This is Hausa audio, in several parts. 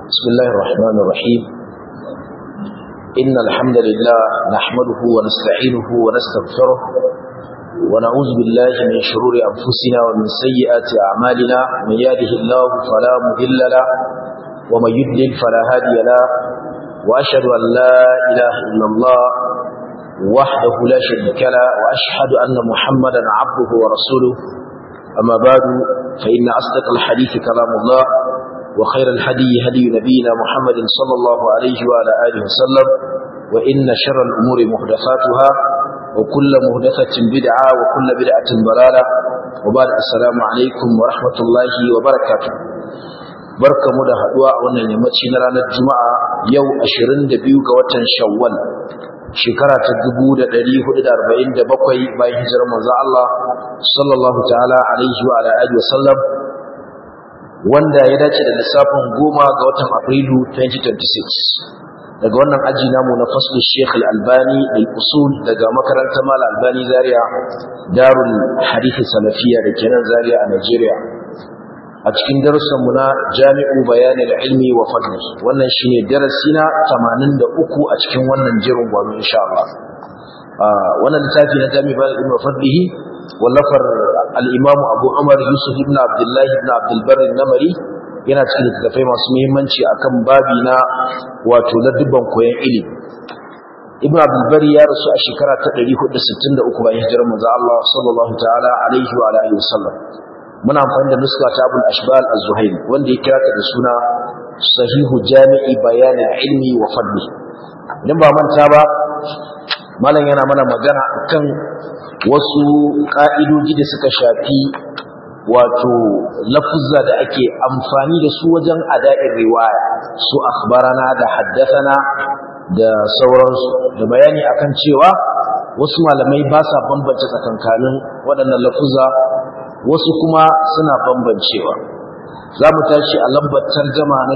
بسم الله الرحمن الرحيم إن الحمد لله نحمده ونستعينه ونستغفره ونعوذ بالله من شرور أنفسنا ومن سيئات أعمالنا من يهده الله فلا مضل له ومن يضلل فلا هادي له وأشهد أن لا إله إلا الله وحده لا شريك له وأشهد أن محمدا عبده ورسوله أما بعد فإن أصدق الحديث كلام الله وخير الهدي هدي نبينا محمد صلى الله عليه وعلى آله وسلم وإن شر الأمور محدثاتها وكل محدثة بدعة وكل بدعة ضلالة وبعد السلام عليكم ورحمة الله وبركاته barka mu da haduwa a wannan yammaci na ranar juma'a yau 22 ga watan shawwal shekara ta 1447 bayan hijirar manzo Allah sallallahu ta'ala alaihi wa alihi wasallam wanda ya dace da lissafin goma ga watan Afrilu 2026 daga wannan aji namu na faslu Sheikh Al-Albani al-Usul daga makarantar Mal Albani Zaria Darul Hadith Salafiyya da kenan Zaria a Nigeria a cikin darussanmu na Jami'u Bayanil Ilmi wa Fadli wannan shine darasi na 83 a cikin wannan jerin gwano insha Allah wannan littafi na Jami'u Bayanil Ilmi wa Fadlihi wallafar al-Imam Abu Umar Yusuf ibn Abdullah ibn Abdul Barr namari yana cikin littattafai masu muhimmanci akan babi na wato ladubban koyon ilimi Ibn Abdul Barr ya rasu a shekara ta 463 bayan hijirar manzo Allah sallallahu ta'ala alaihi wa alihi wasallam muna amfani da nuska ta abul ashbal az-zuhaili wanda ya kira ta da suna sahihu jami'i bayanin ilmi wa fadli idan ba manta ba malam yana mana magana kan wasu ka'idoji da suka shafi wato lafuzza da ake amfani da su wajen ada'in riwaya su akhbarana da haddathana da sauransu da bayani akan cewa wasu malamai ba sa bambance tsakankanin waɗannan lafuzza wasu kuma suna bambancewa za mu tashi a lambar tarjama na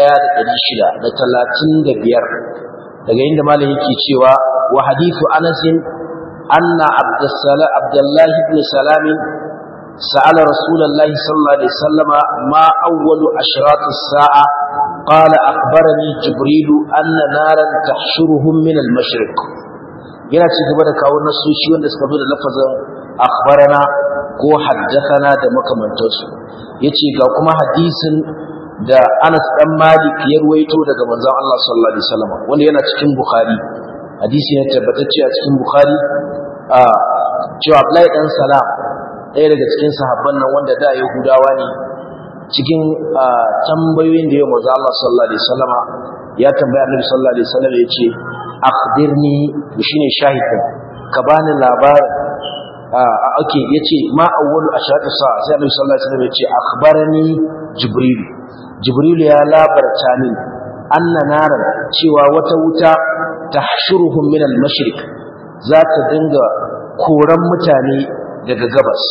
1635 daga inda malam yake cewa wa hadithu anasin anna abdullahi ibn salam سأل رسول الله صلى الله عليه وسلم ما أول أشراط الساعة قال أخبرني جبريل أن نارا تحشرهم من المشرق yana ci gaba da kawo nasoshi wanda suka zo da lafazin akhbarana ko haddathana da makamantarsu yace ga kuma hadisin da Anas dan Malik ya ruwaito daga manzon Allah sallallahu alaihi wasallam wanda yana cikin Bukhari hadisi ne tabbatacce a cikin Bukhari a cewa Abdullahi dan Salam ɗaya daga cikin sahabban nan wanda da Yahudawa ne cikin tambayoyin da ya manzo Allah sallallahu alaihi wasallama ya tambaya Annabi sallallahu alaihi wasallam yace akhbirni shine shahidin ka bani labarin ake yace ma awwalu ashatu sa sai Annabi sallallahu alaihi wasallam yace akhbarani jibril jibril ya labarta min anna naran cewa wata wuta tahshuruhum min al-mashriq za ta dinga koran mutane daga gabas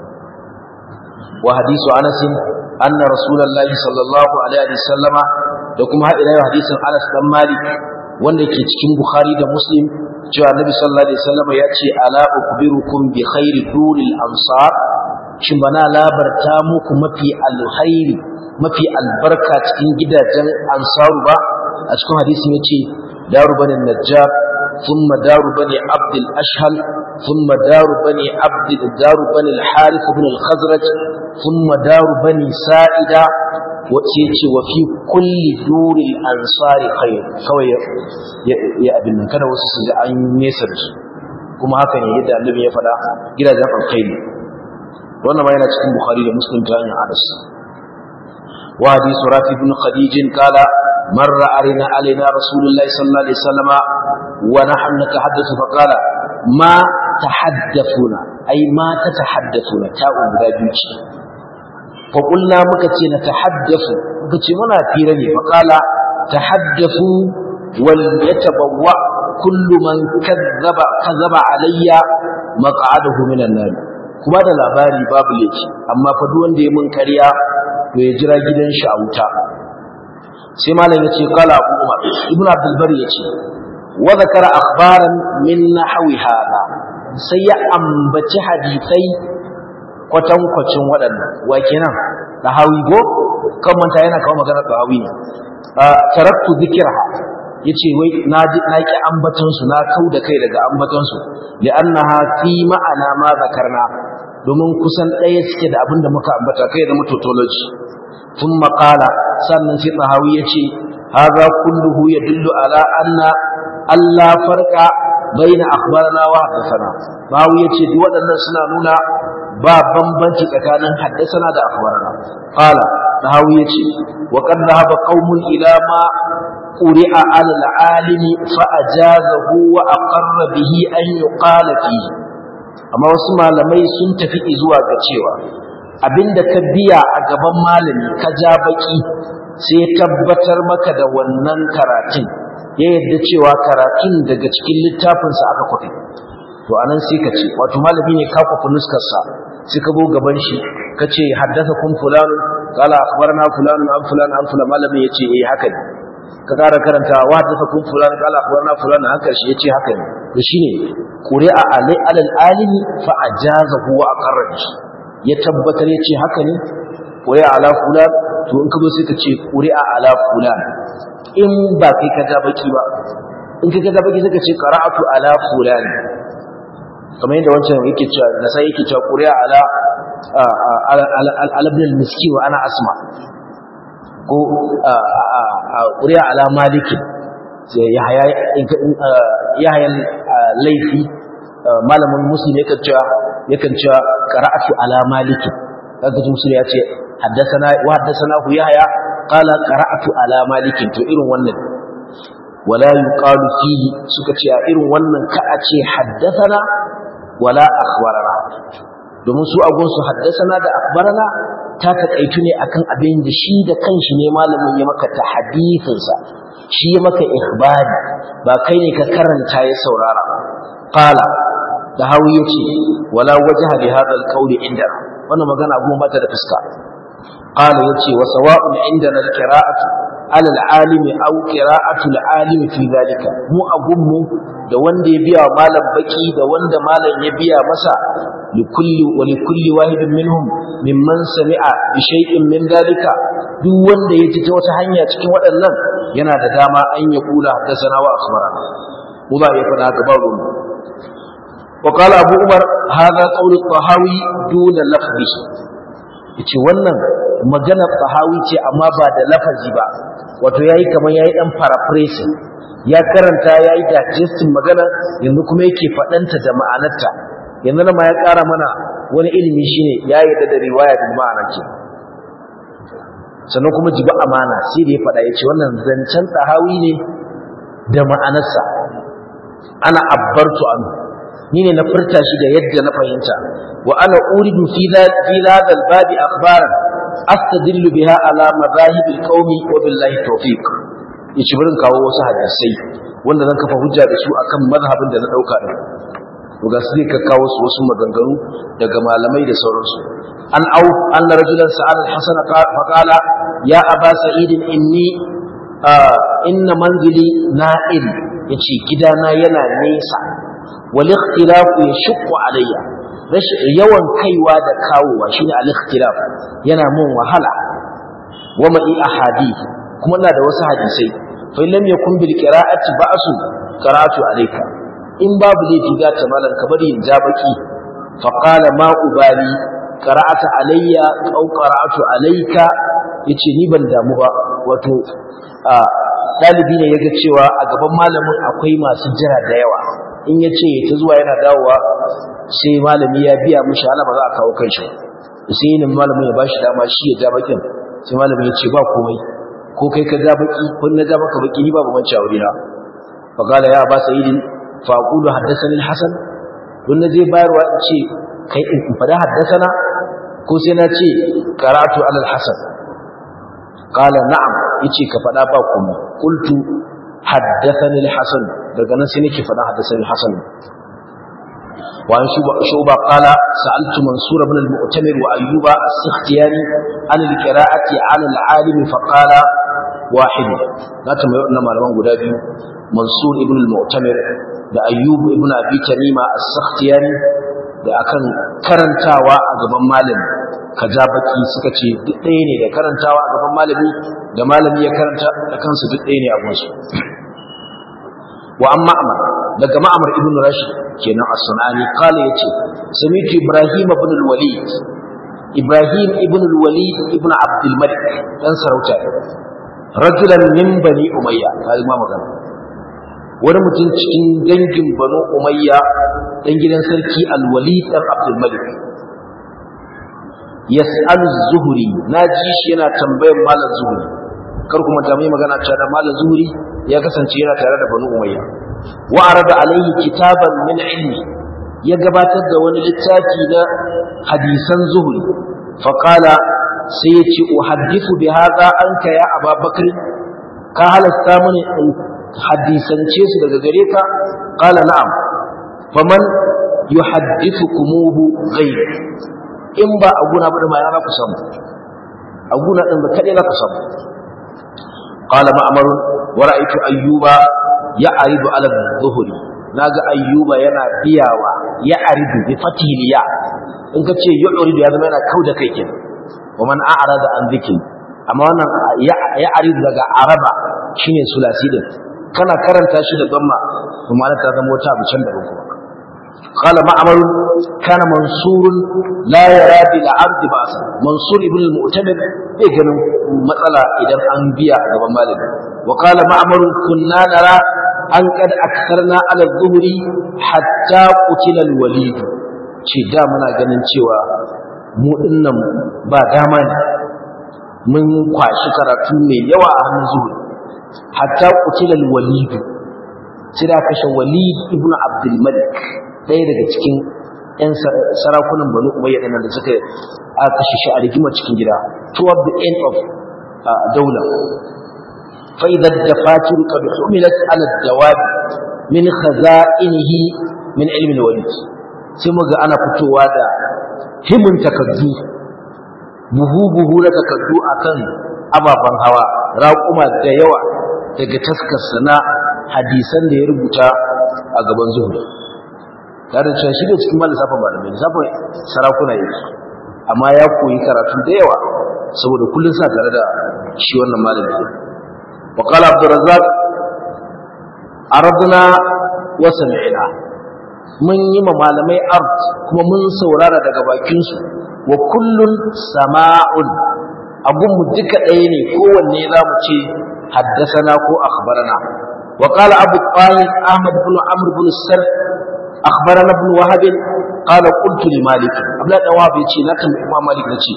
wa hadisu Anas anna rasulullahi sallallahu alaihi wasallama da kuma hadin hadisin Anas dan Malik wanda ke cikin Bukhari da Muslim cewa Nabi sallallahu alaihi wasallam ya ce ala ukbirukum bi khairi duril ansar shin bana labarta muku mafi alkhairi mafi albarka cikin gidajen ansaru ba a cikin hadisin yace daru bani najjar thumma daru bani abd al-ashhal thumma daru bani abd daru bani al-harith ibn al-khazraj thumma daru bani sa'ida wace ce wa fi kulli duril ansari khair kawai ya abin nan kada wasu su ji an nesa da su kuma haka ne yadda annabi ya faɗa gidajen alkhairi wannan ma yana cikin bukhari da muslim ta hanyar anas wa hadithu rafi ibn khadij qala marra arina alaina rasulullahi sallallahu alaihi wasallama wa nahnu natahaddathu fa qala ma tahaddathuna ai ma tatahaddathuna ta'u guda biyu ce فقلنا مكتي نتحدث مكتي منا فيرني فقال تحدثوا وليتبوأ كل من كذب كذب علي مقعده من النار kuma da labari babu laifi amma fa duk wanda ya mun kariya to ya jira gidan shi a wuta sai malam yace qala abu umar ibnu abdul bari yace wa zakara akhbaran min nahwi hada sai ya ambaci hadisai kwatankwacin waɗannan wa kenan ɗahawi go kan manta yana kawo magana ɗahawi ne taraktu dhikraha yace wai na ji na ki ambaton su na kau da kai daga ambaton su li'annaha fi ma'ana ma zakarna domin kusan ɗaya suke da abin da muka ambata kai da tautology thumma qala sannan sai tahawi yace hadha kulluhu yadullu ala anna Allah farqa baina akhbarana wa haddathana tahawi yace duk waɗannan suna nuna ba bambanci tsakanin haddasana da akhbarana qala tahawi yace wa qad dhahaba qaumun ila ma quri'a ala al-alimi fa ajazahu wa aqarra bihi an yuqala fihi amma wasu malamai sun tafi zuwa ga cewa abinda ka biya a gaban malami ka ja baki sai tabbatar maka da wannan karatun ya yadda cewa karatun daga cikin littafinsa aka kwafi to anan sai ka ce wato malami ne ka kwafi nuskarsa sai ka zo gaban shi ka ce haddasa kun fulanu kala akhbarna fulanu an fulanu an fulanu malami ya ce eh haka ne ka ƙara karanta wa haddasa kun fulanu kala akhbarna fulanu haka shi ya ce haka ne to shine quri'a alai alal alimi fa ajazahu wa aqarra ya tabbatar ya ce haka ne quri'a ala fulan to in ka zo sai ka ce quri'a ala fulan in ba kai ka ga baki ba in ka ga baki sai ka ce qara'atu ala fulan kamar yadda wancan yake cewa da sai yake cewa quri'a ala ala ibn al-miski wa ana asma ko quri'a ala malik yahya yahya laifi malamin musulmi yakan cewa yakan cewa qara'atu ala malik kaga musulmi ya ce haddathana wa haddathana hu yahya qala qara'atu ala malik to irin wannan wala yuqalu fihi suka ce a irin wannan ka a ce haddathana wala akhbarana domin su agun su haddathana da akhbarana ta takaitu ne akan abin da shi da kanshi ne malamin ya maka ta hadisinsa shi ya maka ikhbari ba kai ne ka karanta ya saurara qala da hawi yace wala wajha bi hadha alqawl inda wannan magana abu mata da fuska qala yace wa sawa'un indana alqira'atu ala alalimi aw qira'atu alalimi fi zalika mu agunmu da wanda ya biya malam baki da wanda malam ya biya masa likulli wa likulli wahidin minhum mimman sami'a bi shay'in min zalika duk wanda ya ji ta wata hanya cikin waɗannan yana da dama an ya kula haddathana wa akhbarana mu za ya faɗa haka ba ruwan وقال أبو عمر هذا قول الطهاوي دون لفظه yace wannan maganar tahawi ce amma ba da lafazi ba wato yayi kamar yayi dan paraphrasing ya karanta yayi digesting magana yanzu kuma yake fadanta da ma'anarta yanzu ma ya ƙara mana wani ilimi shine ya yi da riwaya da ma'ana ce sannan kuma jibi amana sai da ya faɗa ya ce wannan zancen tahawi ne da ma'anarsa ana abbartu anhu ni ne na furta shi da yadda na fahimta wa ana uridu fi hadha al-babi akhbaran astadillu biha ala madahib al-qaumi wa billahi tawfiq yace burin kawo wasu hadisai wanda zan kafa hujja da su akan mazhabin da na dauka din to ga sai ka kawo su wasu maganganu daga malamai da sauransu an au anna rajulan sa'al al-hasan fa qala ya aba sa'id inni inna manzili na'il yace gidana yana nesa والاختلاف يشق علي yawan kaiwa da kawowa shine al-ikhtilaf yana mun wahala wa ma'i ahadith kuma ina da wasu hadisai fa lam yakun bil qira'ati ba'su qara'atu alayka in babu laifi ga ta malan ka bari in ja baki fa qala ma ubali qara'ata alayya aw qara'atu alayka yace ni ban damu ba wato dalibi ne yaga cewa a gaban malamin akwai masu jira da yawa in ya ce ta zuwa yana dawowa sai malami ya biya mishi ala ba za a kawo kai shi sai yin malamin ya bashi dama shi ya ja bakin sai malamin ya ce ba komai ko kai ka ja baki ko na ja maka baki ni babu manci a wurina fa qala ya ba sayyidin fa aqulu haddathani al-hasan don na je bayarwa in ce kai in fada haddathana ko sai na ce qara'atu ala al-hasan qala na'am yace ka fada ba komai qultu حدثني الحسن daga nan sai nake faɗa hadathani hasan wa an shuba qala sa'altu mansur ibn al-mu'tamir wa ayyuba as-sikhtiyani an al-qira'ati 'ala al-'alim fa qala wahid na tambayi wannan malaman guda biyu mansur ibn al-mu'tamir da ayyub ibn abi tamima as-sikhtiyani da akan karantawa a gaban malami ka ja baki suka ce duk ɗaya ne da karantawa a gaban malami da malami ya karanta da kansu duk ɗaya ne a gunsu wa amma amar daga ma'amar ibn rashid kenan as-sunani qala yace sami'tu ibrahim ibn al-walid ibrahim ibn al-walid ibn abd al-malik dan sarauta rajulan min bani umayya kai ma magana wani mutum cikin dangin banu umayya dan gidan sarki al-walid dan abd al-malik yas'alu az-zuhri naji shi yana tambayar malam zuhri kar kuma ta mai magana cewa da malam zuhri ya kasance yana tare da banu umayya wa arada alaihi kitaban min ilmi ya gabatar da wani littafi na hadisan zuhri fa qala sai ya ce uhaddithu bi hadha anka ya ababakar ka halasta mini in hadisance su daga gare ka qala na'am faman yuhaddithukumuhu ghayr in ba a guna ba da ma yana ku samu a guna din ba kadai za ku samu qala ma'mar wa ra'aytu ayyuba ya'ridu ala dhuhri naga ayyuba yana biyawa ya'ridu bi fatihil ya in ka ce yu'ridu ya zama yana kauda kai kin wa man a'rada an dhikri amma wannan ya'ridu daga araba shine sulasi din kana karanta shi da gamma kuma ta zama wata abu can da kuma قال معمر كان منصور لا يرى بالعبد بأسا منصور ابن المؤتمر بيجن مثلا إذا أنبياء قبل مالك وقال معمر كنا نرى أن قد أكثرنا على الظهر حتى قتل الوليد ce da muna ganin cewa mu dinnan ba dama ne mun kwashi karatu mai yawa a hannun zuhuri hatta qutilal walid sai da kashe walid ibn abdul malik ɗaya daga cikin 'yan sarakunan banu umayya ɗin da suka aka kashe shi a rigimar cikin gida toward the end of daula fa idza dafatir qad humilat ala dawab min khaza'inihi min ilmi al-walid sai muga ana fitowa da himin takaddu buhu buhu na takaddu akan ababen hawa raƙuma da yawa daga taskarsa na hadisan da ya rubuta a gaban zuhuri tare da cewa shi da cikin malin safin malamai lissafin sarakuna yake amma ya koyi karatu da yawa saboda kullum sa tare da shi wannan malami wa qala abdurrazzaq aradna wa sami'na mun yi ma malamai art kuma mun saurara daga bakin su wa kullun sama'un abun mu duka ɗaya ne kowanne za mu ce haddasana ko akhbarana wa qala abu talib ahmad ibn amr ibn sarh أخبرنا ابن وهب قال قلت لمالك أبلا دواب يتي نتم إمام مالك نتي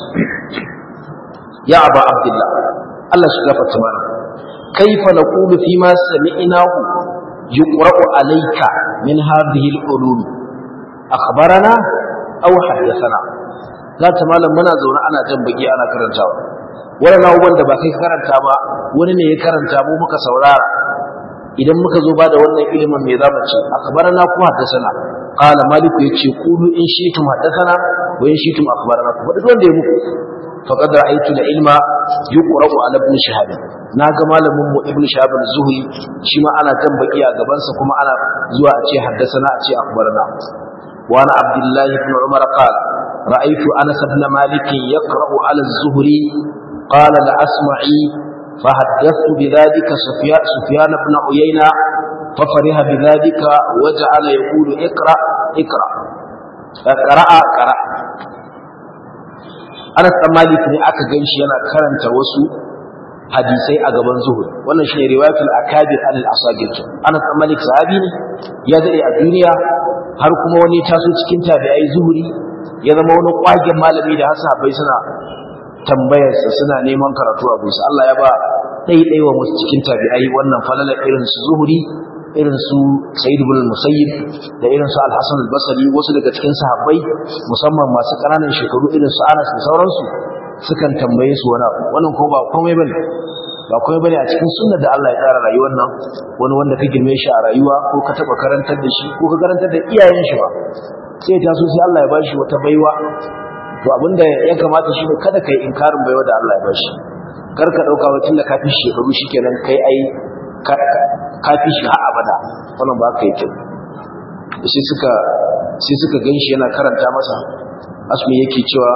يا أبا عبد الله الله شكرا تمانا كيف نقول فيما سمعناه يقرأ عليك من هذه العلوم أخبرنا أو حدثنا لا تمالا منا زونا أنا جنبكي أنا كرنتاوا wani na da ba kai karanta ba wani ne ya karanta mu muka saurara idan muka zo ba da wannan ilimin me zamu ce akhbarana ku haddathana qala malik yace qulu in shi'tum haddathana wa in shi'tum akhbarana ku duk wanda ya muku faqad ra'aytu al-ilma yuqra'u ala ibn shihab naga malamin mu ibn shihab az-zuhri shi ma ana kan baki a gaban sa kuma ana zuwa a ce haddathana a ce akhbarana wa ana abdullah ibn umar qala ra'aytu anas ibn malik yaqra'u ala az-zuhri qala la asma'i فحدثت بذلك سفيان, سفيان بن عيينة ففرح بذلك وجعل يقول اقرأ اقرأ قرأ قرأ Anas dan Malik ne aka ganshi yana karanta wasu hadisai a gaban zuhur wannan shine riwayatul akabir al asagir Anas dan Malik sahabi ne ya dade a duniya har kuma wani taso cikin tabi'ai zuhuri ya zama wani kwagen malami da hasabai suna tambayarsa suna neman karatu a gusa Allah ya ba ɗaiɗai wa musu cikin tabi'ai wannan falala irin su zuhuri irin su sayyid ibn musayyib da irin su al-hasan al-basri wasu daga cikin sahabbai musamman masu ƙananan shekaru irin su Anas da sauransu sukan tambaye su wani abu wannan ko ba komai bane ba komai bane a cikin sunnar da Allah ya tsara rayuwar nan wani wanda ka girme shi a rayuwa ko ka taba karantar da shi ko ka karantar da iyayen shi ba sai ta so sai Allah ya bashi wata baiwa to abinda ya kamata shi ne kada kai inkarin baiwa da Allah ya bashi kar ka dauka wacin da kafi shekaru shikenan kai ai kafi shi har abada wannan ba ka yake sai suka sai suka ganshi yana karanta masa asmi yake cewa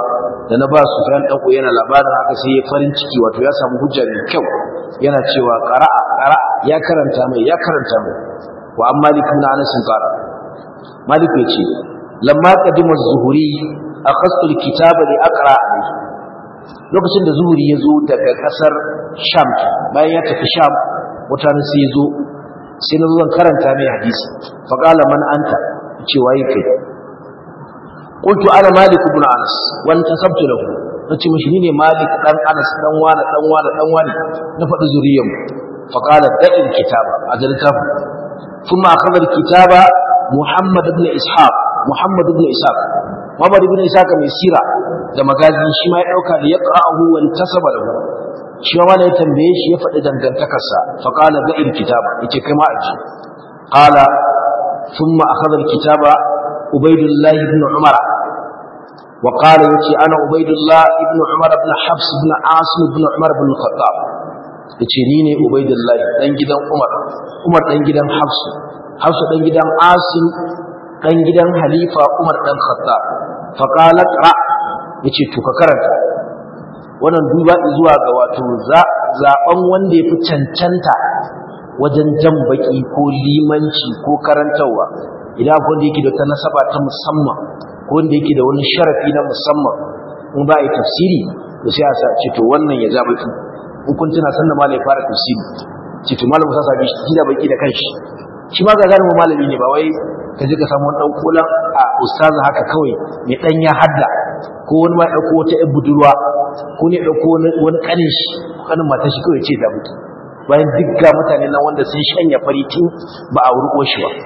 da na ba su fayan ɗanko yana labarin haka sai ya farin ciki wato ya samu hujja mai kyau yana cewa ƙara'a ƙara'a ya karanta mai ya karanta mai wa an malik na anasin ƙara malik ya ce lamma qadima zuhuri akhastu alkitaba li aqra lokacin da zuhuri ya zo daga ƙasar sham bayan ya tafi sham wata sai ya zo sai na zo zan karanta mai hadisi fa qala man anta ce waye kai qultu ana malik ibn anas wa antasabtu lahu nace mishi ni ne malik dan anas dan wani dan wani dan wani na faɗi zuriyar mu fa qala da'il kitaba ajal kitab thumma akhadha al-kitaba muhammad ibn ishaq muhammad ibn ishaq muhammad ibn ishaq mai sira da magazi shi ma ya dauka da yaqra'uhu wa intasaba lahu shi ma ya tambaye shi ya faɗi dangantakarsa fa qala da'il kitaba yace kai ma aji qala thumma akhadha al-kitaba ubaydullah ibn umar وقال يتي أنا عبيد الله ابن عمر بن حفص بن عاصم بن عمر بن الخطاب yace ni ne Ubaidullah dan gidan Umar Umar dan gidan Hafs Hafs dan gidan Asim dan gidan Halifa Umar dan Khattab fa qala qra yace to ka karanta wannan duba zuwa ga wato zaben wanda yafi cancanta wajen jan baki ko limanci ko karantawa idan akwai wanda yake da ta nasaba ta musamman ko wanda yake da wani sharafi na musamman in ba a yi tafsiri da sai a sa ce to wannan ya ja baki in kun tuna san da malai fara tafsiri ce to malamu sa sabi shi da baki da kanshi shi ma ga galibu malami ne ba wai ka je ka samu wani dan kolan a ustaza haka kawai mai dan ya hadda ko wani ma dauko wata yar budurwa ko ne dauko wani kanin shi kanin matar shi kawai ce da mutu bayan duk ga mutane nan wanda sun shanya faritin ba a wurko shi ba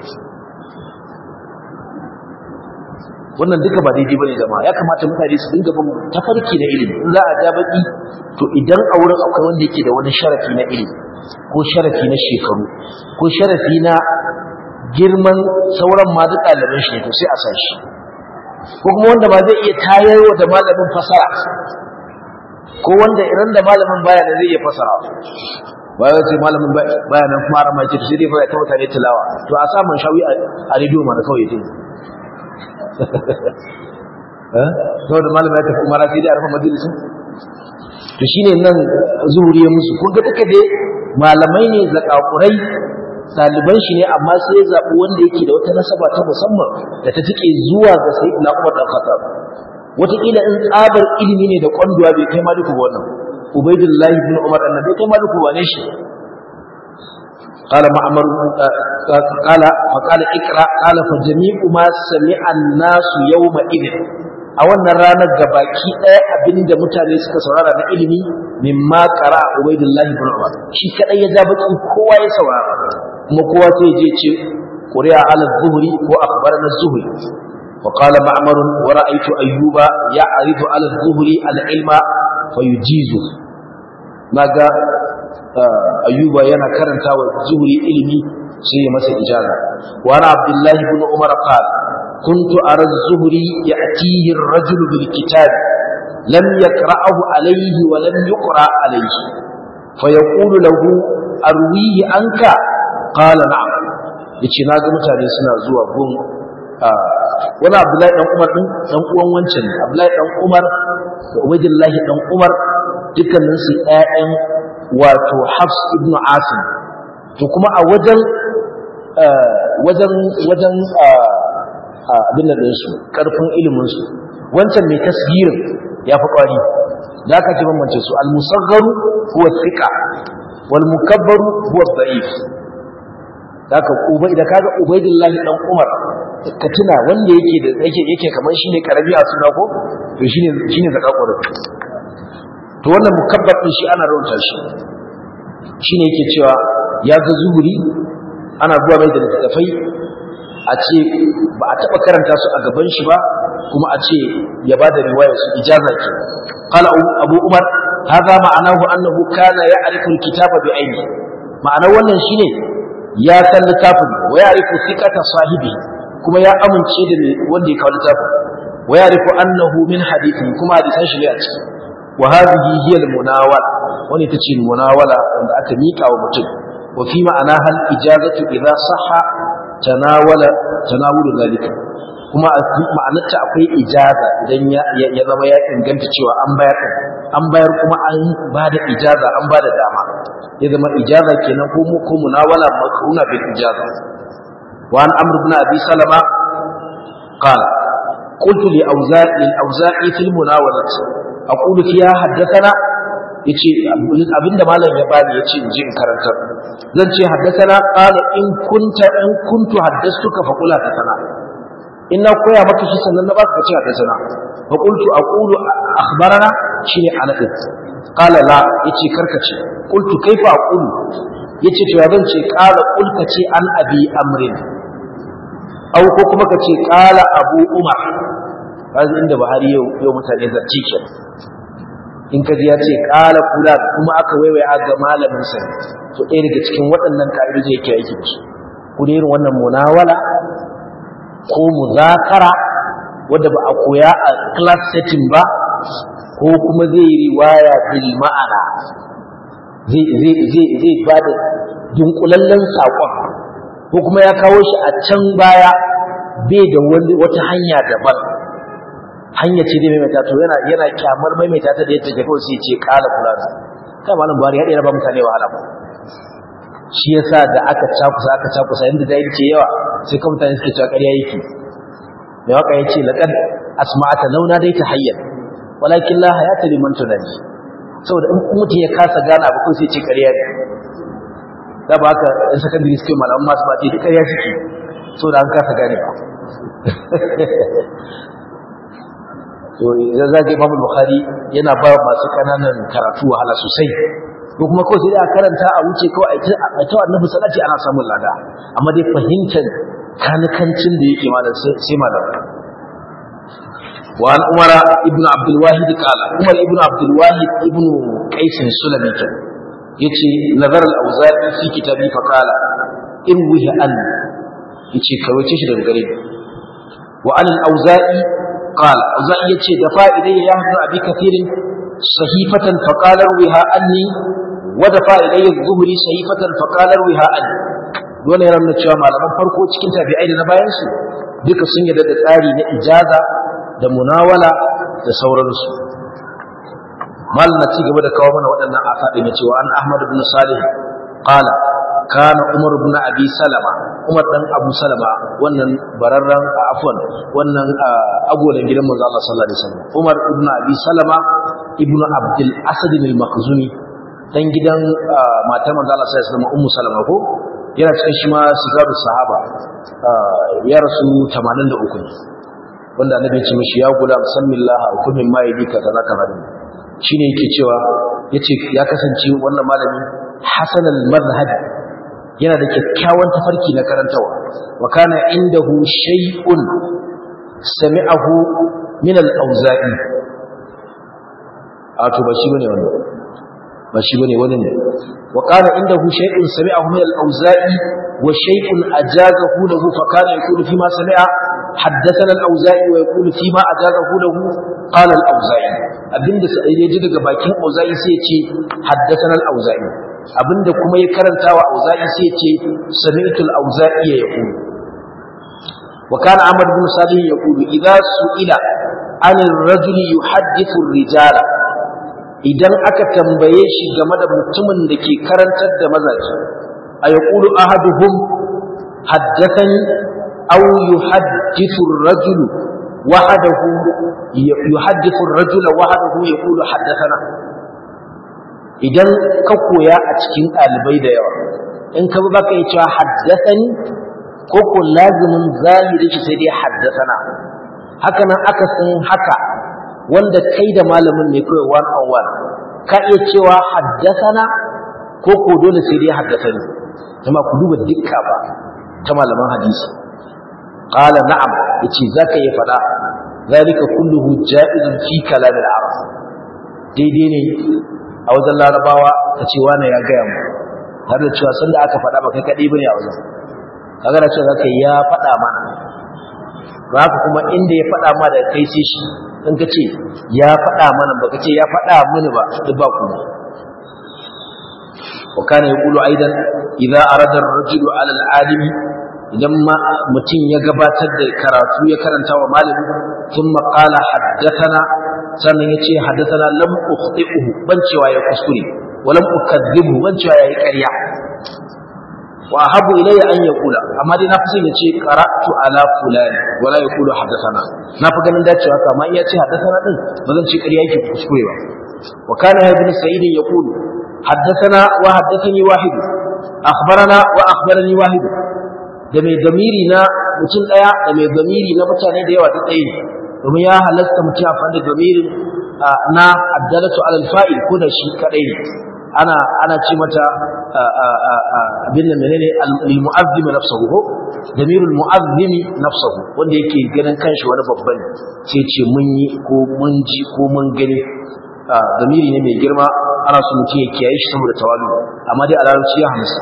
wannan duka ba daidai bane jama'a ya kamata mutane su dinga bin tafarki na ilimi in za a ja baki to idan a wurin akwai wanda yake da wani sharafi na ilimi ko sharafi na shekaru ko sharafi na girman sauran ma duk ɗaliban shi to sai a sa shi ko kuma wanda ba zai iya tayarwa da malamin fasara ko wanda idan da malamin baya da zai iya fasara ba ya ce malamin baya nan kuma arama ce to sai dai fa ya ta mutane tilawa to a samun shawi a rediyo mana kawai dai sau da malamai tafi umara sai dai a rufe majalisun to shi ne nan zuhuri ya musu kun ga duka dai malamai ne zakakurai ɗaliban shi ne amma sai ya zaɓi wanda yake da wata nasaba ta musamman da ta tike zuwa ga sai na umar ɗan khattab wataƙila in tsabar ilimi ne da ƙwanduwa bai kai maliku ba wannan ubaidullahi bin umar ɗan bai kai maliku ba ne shi قال معمر قال فقال اقرا قال فجميع ما سمع الناس يومئذ a wannan ranar gabaki ɗaya abinda mutane suka saurara na ilimi mimma qara ubaidullahi ibn umar shi kadai ya ja baki kowa ya saurara kuma kowa sai je ce quri'a ala zuhri ko akhbarana zuhri wa qala ma'mar wa ra'aytu ayyuba ya'ridu ala zuhri al-ilma fayujizu naga ayyuba yana karanta wa zuhri ilimi sai ya masa ijaza wa ana abdullahi ibn umar qala كنت أرى الزهري يأتيه الرجل بالكتاب لم يقرأه عليه ولم يقرأ عليه فيقول له أرويه عنك قال نعم yace na ga mutane suna zuwa gun wani abdullahi dan umar din dan uwan wancan ne abdullahi dan umar da ubaidillahi dan umar dukkanin su ƴaƴan wato hafs ibn asim to kuma a wajen wajen wajen abin da ɗinsu ƙarfin iliminsu wancan mai tasgirin ya fi ƙwari da aka ce bambance su almusaggaru huwa thiqa wal mukabbaru huwa da'if da aka ubai da kaga ubaidillahi dan umar ka tuna wanda yake da yake yake kamar shine karabi a suna ko to shine shine zakakur to wannan mukabbar din shi ana rawanta shi shine yake cewa ya ga zuhuri ana zuwa mai da littafai a ce ba a taɓa karanta su a gaban shi ba kuma a ce ya ba da riwaya su ijaza ke qala abu umar hadha ma'anahu annahu kana ya'rifu al-kitaba bi aini ma'anar wannan shine ya san littafin wa ya'rifu thiqata sahibi kuma ya amince da wanda ya kawo littafin wa ya'rifu annahu min hadithi kuma hadisan shi ne a ciki wa hadhihi hiya al-munawala wani tace munawala wanda aka mika wa mutum wa fi ma'ana hal ijazatu idza sahha tanawala tanawulu zalika kuma ma'anarta akwai ijaza idan ya zama ya inganta cewa an bayar an bayar kuma an ba da ijaza an ba da dama ya zama ijaza kenan ko ko munawala makruna bil ijaza wa an amr ibn abi salama qala قلت لأوزاعي للأوزاعي في المناولة أقول فيها حدثنا yace abinda malam ya bani yace in ji in karantar zan ce haddathana qala in kunta in kuntu haddastuka fa qula haddathana in na koya maka shi sannan na baka ce haddathana fa qultu aqulu akhbarana shine anas qala la yace karkace qultu kaifa aqulu yace to zan ce qala qul ce an abi amrin au ko kuma kace qala abu umar kaza inda Buhari yau yau mutane zarci ke in kaji ya ce qala kula kuma aka waiwaya ga malamin sa to ɗaya daga cikin waɗannan ka'idoji yake aiki da su ko da irin wannan munawala ko muzakara wanda ba a koya a class setting ba ko kuma zai yi riwaya bil ma'ana zai zai zai zai bada dunkulallen saƙon ko kuma ya kawo shi a can baya bai da wata hanya daban hanya ce dai maimaita to yana yana kyamar maimaita ta da yadda take kawai sai ce kala kula kai malam Buhari ya dai ba mutane wahala ba shi yasa da aka cakusa aka cakusa inda da yake yawa sai kuma mutane suke cewa ƙarya yake mai waka yace laqad asma'ata launa dai ta hayyan walakin la hayata liman tunani saboda in mutum ya kasa gana ba ko sai ce ƙarya ne da ba haka in sakandare suke malaman masu ba ce ƙarya suke saboda an kasa gane ba to idan zaka Imam Bukhari yana ba masu kananan karatu wahala sosai ko kuma kawai sai da karanta a wuce kawai a ta annabi salati ana samun lada amma dai fahimtar kanikancin da yake malam sai malam وعن عمر ابن عبد الواحد قال عمر ابن عبد الواحد ابن قيس السلمي yace nazar al-auza'i fi kitabi fa qala in wihi an yace kawace shi daga gare wa an al-auza'i qala auza'i yace da fa'idai ya hadu abi kathirin sahifatan fa qala wiha anni wa da fa'idai az-zuhri sahifatan fa qala wiha anni dole ya ramna cewa malaman farko cikin tabi'ai da na bayan su duka sun yarda da tsari na ijaza da munawala da sauransu mal na ci gaba da kawo mana waɗannan asabi na cewa an Ahmad ibn Salih qala kana Umar ibn Abi Salama Umar dan Abu Salama wannan bararran afwan wannan agolan gidan manzo Allah sallallahu alaihi wasallam Umar ibn Abi Salama ibn Abdul Asad al-Makhzumi dan gidan matar manzo Allah sallallahu alaihi wasallam Ummu Salama ko yana cikin shi ma sigaru sahaba ya rasu 83 ne wanda annabi ya ce mishi ya gula musammillah hukumin ma yadi kaza kaza shine yake cewa yace ya kasance wannan malami Hasan al-Madhhab yana da kyakkyawan tafarki na karantawa wa kana indahu shay'un sami'ahu min al-Auza'i ato ba shi bane wannan ba shi bane wannan ne wa kana indahu shay'un sami'ahu min al-Auza'i wa shay'un ajazahu lahu fa kana yaqulu fi ma sami'a حدثنا الأوزاعي ويقول فيما أجازه له قال الأوزاعي abinda ya ji daga bakin auza'i sai ya ce haddathana al-auza'i abinda kuma ya karanta wa auza'i sai ya ce sami'tu al-auza'i ya yaqulu wa kana ahmad ibn salih yaqulu idza su'ila an ar-rajuli yuhaddithu ar-rijala idan aka tambaye shi game da mutumin da ke karantar da mazaji a yaqulu ahaduhum haddathani أو يحدث الرجل وحده يحدث الرجل وحده يقول حدثنا idan ka koya a cikin ɗalibai da yawa in ka ba ka yi cewa haddasani ko ko lazimin zahiri shi sai dai haddasana haka nan aka san haka wanda kai da malamin ne kawai one on one ka iya cewa haddasana ko ko dole sai dai haddasani jama'a ku duba dukka ba ta malaman hadisi قال نعم yace zaka yi fada zalika kulluhu ja'izun fi kalam al-arab daidai ne a wajen larabawa kace wani ya gaya mu har da cewa sanda aka fada ba kai kadai bane a wajen kaga da cewa zaka ya fada mana haka kuma inda ya fada ma da kai sai shi in kace ya fada mana ba kace ya fada mini ba duk ba ku وكان يقول أيضا إذا أراد الرجل على العالم idan mutum ya gabatar da karatu ya karanta wa malami thumma qala haddathana sannan yace haddathana lam ukhti'uhu ban cewa ya kuskure wa lam ukadzibhu ban cewa yayi ƙarya wa habu ilayya an yaqula amma dai nafi son yace qara'tu ala fulan wala yaqulu haddathana nafi ganin dacewa haka amma iya ce haddathana din ba zan ce ƙarya yake kuskure ba wa kana ibn sa'id yaqulu haddathana wa haddathani wahid akhbarana wa akhbarani wahid da mai damiri na mutum daya da mai damiri na mutane da yawa ta tsaye domin ya halasta mutum a fanda damirin na addalatu alal fa'il ko da shi kadai ne ana ana ce mata abin da menene al-mu'azzim nafsuhu ko damirul mu'azzim nafsuhu wanda yake ganin kanshi wani babban sai ce mun yi ko mun ji ko mun gani damiri ne mai girma ana so mutum ya kiyaye shi saboda tawalu amma dai a larabci ya hamsa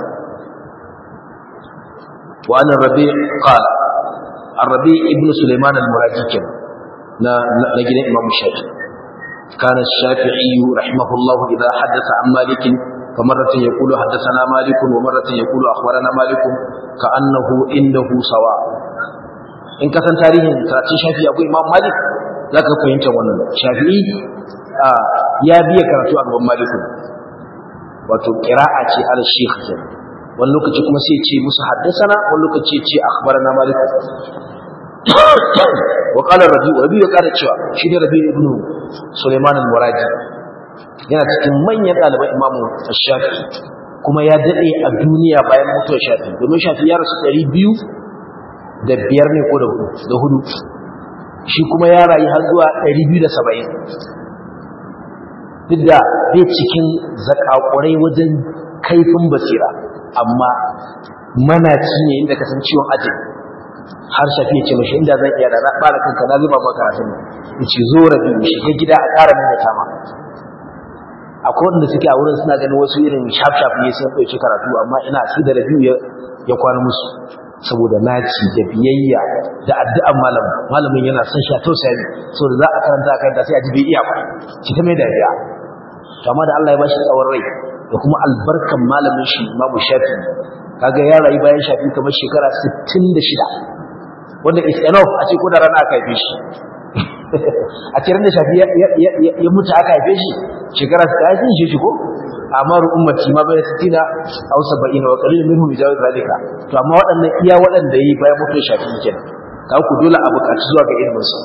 wa an rabi qala ar-rabi ibn sulaiman al-muradi na na gidan imam shafi'i كان الشافعي رحمه الله إذا حدث عن مالك فمرة يقول حدثنا مالك ومرة يقول أخبرنا مالك كأنه عنده سواء in ka san tarihin karatun shafi akwai imam malik za ka fahimta wannan shafi'i ya biya karatu a gaban maliku wato kira'a ce al shekh kenan wani lokaci kuma sai ce musu haddasana wani lokaci ce akhbarana malik wa qala rabi rabi ya kara cewa shi ne rabi ibn sulaiman al-muradi yana cikin manyan ɗaliban imamu shafi kuma ya daɗe a duniya bayan mutuwar shafi domin shafi ya rasu ɗari biyu da biyar ne ko da hudu shi kuma ya rayu har zuwa ɗari biyu da saba'in duk da bai cikin zakakurai wajen kaifin basira amma manaci ne inda kasan ciwon ajin har shafi ya ce mashi inda zan iya da na ɓara kanka na zuba maka karatun ya ce zo rabi shiga gida a ƙara nuna tama akwai wanda suke a wurin suna ganin wasu irin shaf-shaf ne sun ɗauki karatu amma ina su da rabiu ya kwana musu saboda naci da biyayya da addu'an malamin malamin yana son sha tausaya saboda za a karanta a karanta sai a ji bai iya ba ki ta mai dariya to amma da Allah ya bashi tsawon rai da kuma albarkan malamin shi Imamu Shafi kaga ya rayu bayan Shafi kamar shekara 66 wanda is enough a ce ko da rana aka haife shi a cikin da shafi ya mutu aka haife shi shekara ta haife shi shi ko amma ummati ma bai sitina aw sab'in wa qalil minhum yajawiz zalika to amma waɗannan iya waɗanda yi bayan mutu shafi kenan ka ku dole a buƙaci zuwa ga ilmin su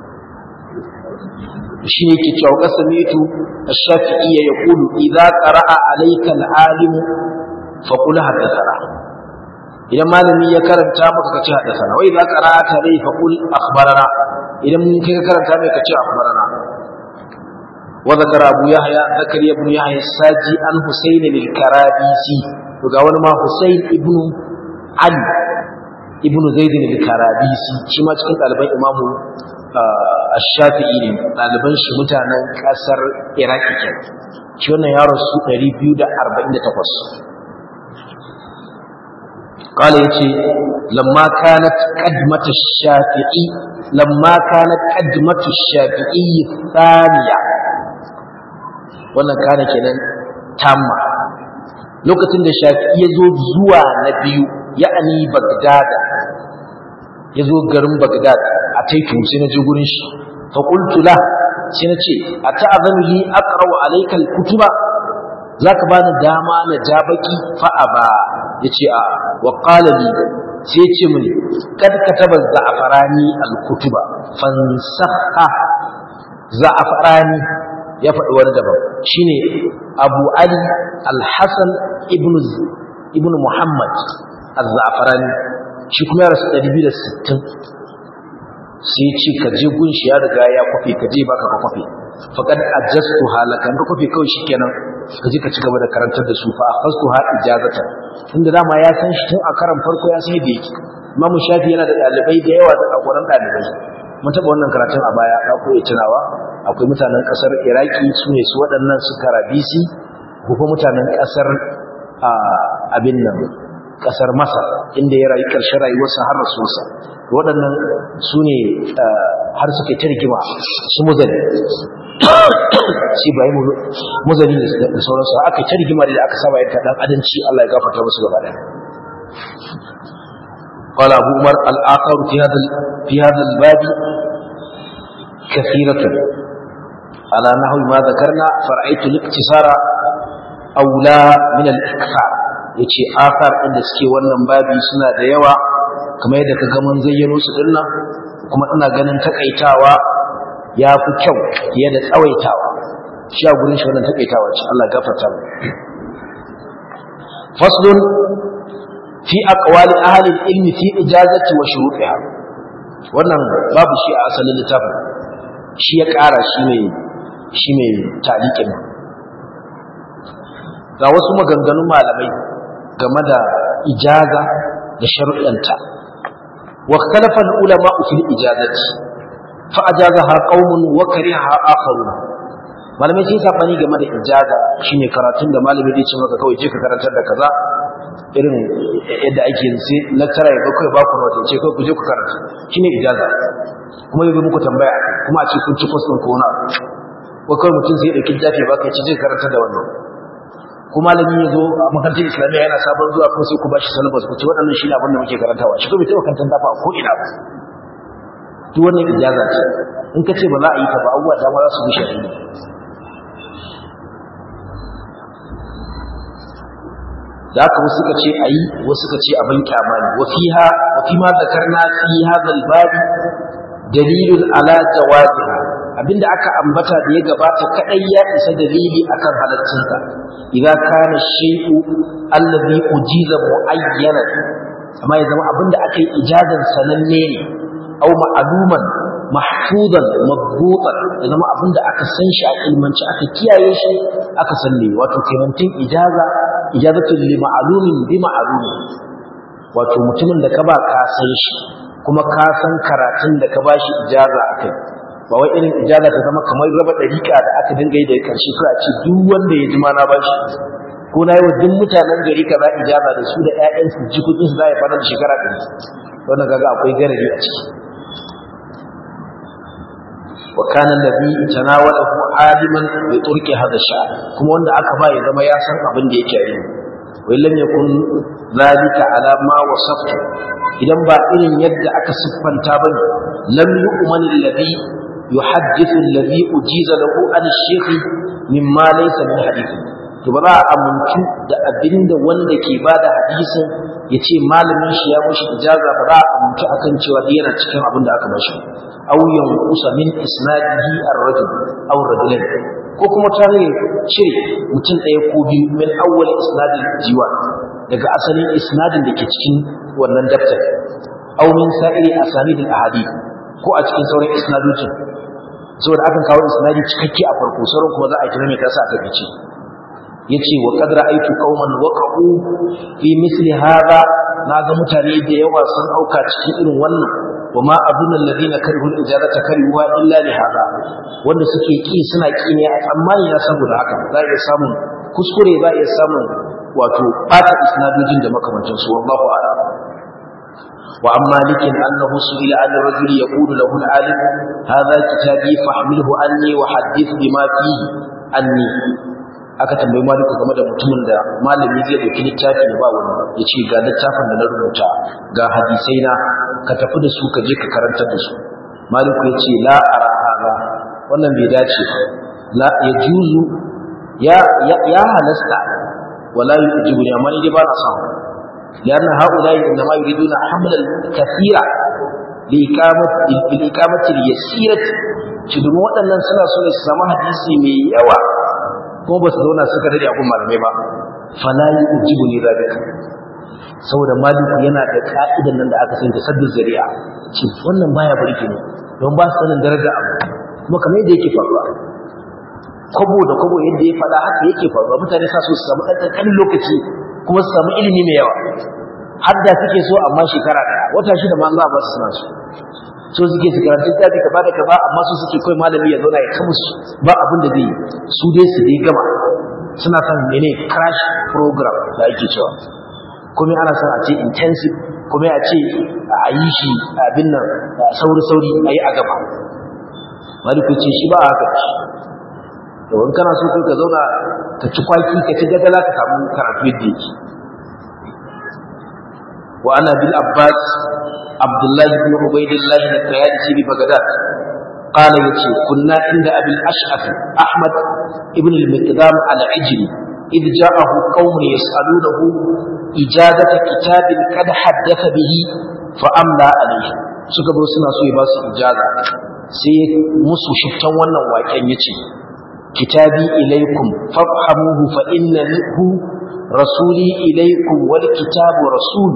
shi ne ke cewa qasamitu ash-shafi'i yaqulu idza qara'a alayka al-alim fa qul hadathana idan malami ya karanta maka kace hadathana wa idza qara'ata alayhi fa qul akhbarana idan kai ka karanta mai kace akhbarana wa zakara abu yahya zakariya ibn yahya saji an husayn al-karabisi to ga wani ma husayn ibn ali ibn zaid al-karabisi shi ma cikin ɗaliban imamu ash-shafi'i ne ɗaliban shi mutanen ƙasar iraki ke shi wannan ya rasu 248 قال يتي لما كانت قدمة الشافعي لما كانت قدمة الشافعي الثانية wannan kana kenan tamma lokacin da shafi'i ya zo zuwa na biyu ya'ani bagdada ya zo garin bagdad a taitu sai na je gurin shi fa qultu la sai na ce ata'azanu li aqra'u alayka al-kutuba zaka bani dama na ja baki fa aba yace a wa qala li sai ya ce mini kad kataba za'farani al-kutuba fansakha za'farani ya faɗi wani daban shine Abu Ali Al-Hasan ibn ibn Muhammad Az-Za'farani shi kuma ya rasu 260 sai ce ka je gun shi ya riga ya kwafe ka je baka ka kwafe faqad ajastu halakan ka kwafe kawai shikenan ka je ka ci gaba da karantar da su fa akhastu ha ijazata inda dama ya san shi tun a karan farko ya san yadda yake Imam Shafi yana da dalibai da yawa da akwai dalibai mun taɓa wannan karatun a baya ka koyi tunawa akwai mutanen ƙasar iraki su ne su waɗannan su karabisi ko kuma mutanen ƙasar abin nan ƙasar masar inda ya rayu ƙarshen rayuwarsa har rasuwarsa waɗannan su ne har suka yi ta rigima su muzali shi ba yi muzali da sauransu aka yi ta rigima da aka saba yadda ɗan adanci allah ya gafarta musu gaba ɗaya قال أبو عمر الآثار في هذا في هذا الباب كثيرة على نحو ما ذكرنا فرأيت الاقتصار أولى من الإكثار yace athar ɗin da suke wannan babi suna da yawa kamar yadda ka ga mun zayyano su dinnan kuma ina ganin takaitawa ya fi kyau fiye da tsawaitawa shi a gurin shi wannan takaitawa ce Allah gafarta mu faslun fi aqwali ahli ilmi fi ijazati wa shurutiha wannan babu shi a asalin littafin shi ya ƙara shi mai shi mai talikin ga wasu maganganun malamai game da ijaza da sharuɗanta wa ikhtalafa al-ulama fi al-ijazati fa ajazaha qaumun wa kariha akharun malamai sun safani game da ijaza shine karatun da malami zai ce maka kawai je ka karantar da kaza irin yadda ake yin sai lecturer ya kai ba ku note ce kai ku je ku karanta shine ijaza kuma yayi muku tambaya kuma a ce kun ci course din ko na ko kai mutum sai ya dauki jafi ba kai ce je karantar da wannan ko malami ya zo a makarantar islamiyya yana sabon zuwa ko sai ku bashi syllabus ku ce waɗannan shine abin da muke karantawa shi ko bai taɓa karantar dafa ko ina ba duk wannan ijaza ce in ka ce ba za a yi ta ba abubuwa dama za su bushe ne da haka wasu suka ce ayi wasu suka ce abin kyama ne wa fiha wa fi ma zakarna fi hadha al-bab dalilun ala jawaziha abinda aka ambata da ya gabata kadai ya isa dalili akan halaccinsa idza kana shay'u alladhi ujiza muayyanan amma ya zama abinda aka yi ijazan sananne ne aw ma'luman mahfuzan mabbutan ya zama abinda aka san shi a ilmanci aka kiyaye shi aka sanne wato kemantin ijaza ijazatul li ma'lumin bi ma'lumin wato mutumin da ka ba ka san shi kuma ka san karatun da ka bashi ijaza akai ba wai irin ijaza ta zama kamar raba dariƙa da aka dinga yi da karshe ko a ce duk wanda ya ji ma na bashi ko na yi wa duk mutanen gari kaza ijaza da su da ƴaƴansu jikokin su za ya fara da shekara ɗari wannan kaga akwai garari a ciki wa kana alladhi tanawalahu aliman bi turki hadha sha'r kuma wanda aka ba ya zama ya san abin da yake yi wa lam yakun zalika ala ma wasaftu idan ba irin yadda aka siffanta bane lam yu'man alladhi yuhaddithu alladhi ujiza lahu an ash-shaykh mimma laysa min hadithi to ba za a amintu da abinda wanda ke bada hadisin ya ce malamin shi ya mushi ijaza ba za a amintu akan cewa yana cikin abin da aka bashi aw yanqusa min isnadihi ar-rajul aw rajulain ko kuma ta ne ce mutum ɗaya ko biyu min awwal isnadin jiwa daga asalin isnadin da ke cikin wannan daftar aw min sa'iri asanidil ahadith ko a cikin sauran isnadojin saboda akan kawo isnadi cikakke a farko sauran kuma za a kira mai kasa a takaice yace wa qad ra'aytu qauman waqa'u fi misli hadha naga mutane da yawa sun auka cikin irin wannan wama adunna alladhina karihu al-ijarata karihuwa illa li hadha wanda suke ki suna ki ne a tsammani na saboda haka za iya samun kuskure za iya samun wato bata isnadojin da makamantan su wallahu a'lam wa amma likin annahu su'ila an rajul yaqulu lahu al-alim hadha kitabi fahmilhu anni wa hadith bima fihi anni aka tambayi maliku game da mutumin da malami zai dauki littafi da ba wani ya ce ga littafin da na rubuta ga hadisai na ka tafi da su ka je ka karantar da su maliku ya ce la ara haza wannan bai dace la ya juzu ya ya halasta wala yujibu ne amma ni dai ba na son لأن هؤلاء إنما يريدون حمل الكثير لإقامة لإقامة اليسيرة شدوا waɗannan suna so ne su samu hadisi mai yawa kuma ba su zauna suka dade abun malamai ba fala yujibu ni zalika saboda maliku yana da ka'idan nan da aka sani da sabbin zari'a ce wannan baya burge ne don ba su sanin daraja abu kuma kamar yadda yake faruwa kwabo da kwabo yadda ya faɗa haka yake faruwa mutane sa so su samu ɗan ƙanƙanin lokaci kuma su samu ilimi mai yawa har da suke so amma shekara ɗaya wata shida ma Allah ba su suna so so suke su karanta littafi ka bada gaba amma su suke kai malami ya zauna ya kama su ba abin da zai su dai su dai gama suna son mene crash program da ake cewa kuma ana son a ce intensive kuma a ce a yi shi abin nan sauri sauri a yi a gaba maliku ce shi ba haka ce da wani kana so kai ka zauna ka ci kwaki ka ci gadala ka samu karatu yadda yake wa ana bil abbas abdullah ibn ubaydillah al-tayalisi bi bagdad قال يتي كنا عند أبي الأشعث أحمد ابن المقدام العجلي إذ جاءه قوم يسألونه إجازة كتاب قد حدث به فأملى عليه suka zo suna so ya ba su ijaza sai musu shiftan wannan waken yace kitabi ilaikum fafhamuhu fa innahu rasuli ilaikum wal kitabu rasul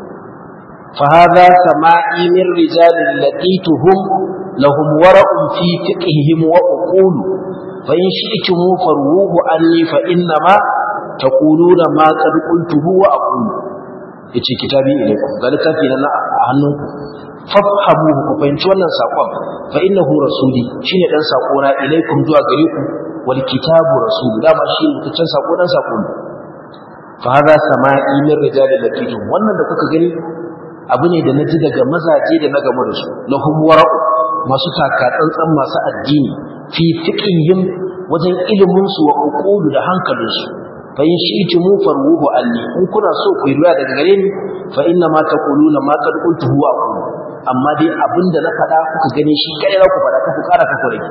fa hadha sama'i min rijalin laqituhum lahum wara'un fi fiqhihim wa uqul fa in shi'tum farwuhu anni fa innama taquluna ma qad qultuhu wa aqulu yace kitabi ilaikum ga littafi na a hannunku fafhamuhu ku fahimci wannan sakon fa innahu rasuli shine dan sako na ilaikum zuwa gare ku wal kitabu rasul dama shi mutaccen sako dan sako ne fa hada sama'i min rijalil lakitum wannan da kuka gani abu ne da naji daga mazaje da na gamu da su lahum wara'u masu taka tsantsan masu addini fi fiqhihim wajen ilimin su wa uqulu da hankalin su fa in shi'tu mu farwuhu anni in kuna so ku yi daga gare ni fa inna ma taquluna ma qad qultu huwa aqulu amma dai abinda na faɗa kuka gane shi kai za ku faɗa ku ƙara ka kore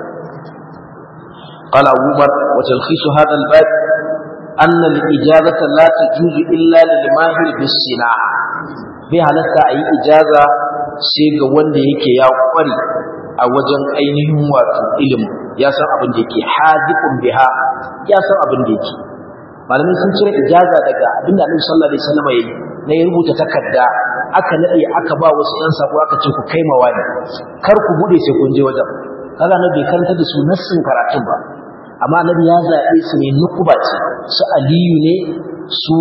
قال أبو بكر وتلخيص هذا الباب أن الإجازة لا تجوز إلا للماهر بالصناعة بها لسا أي إجازة سيغا wanda yake ya kware a wajen ainihin wato ilimi ya san abin da yake hadikun biha ya san abin da yake malamin sun cire ijaza daga abin da Annabi sallallahu alaihi wasallam yayi na ya rubuta takarda aka nade aka ba wasu ɗan sako aka ce ku kai ma wani kar ku bude sai kun je wajen kaga na bai karanta da su nassin karatun ba amma annabi ya zaɓe su ne nukuba ce su aliyu ne su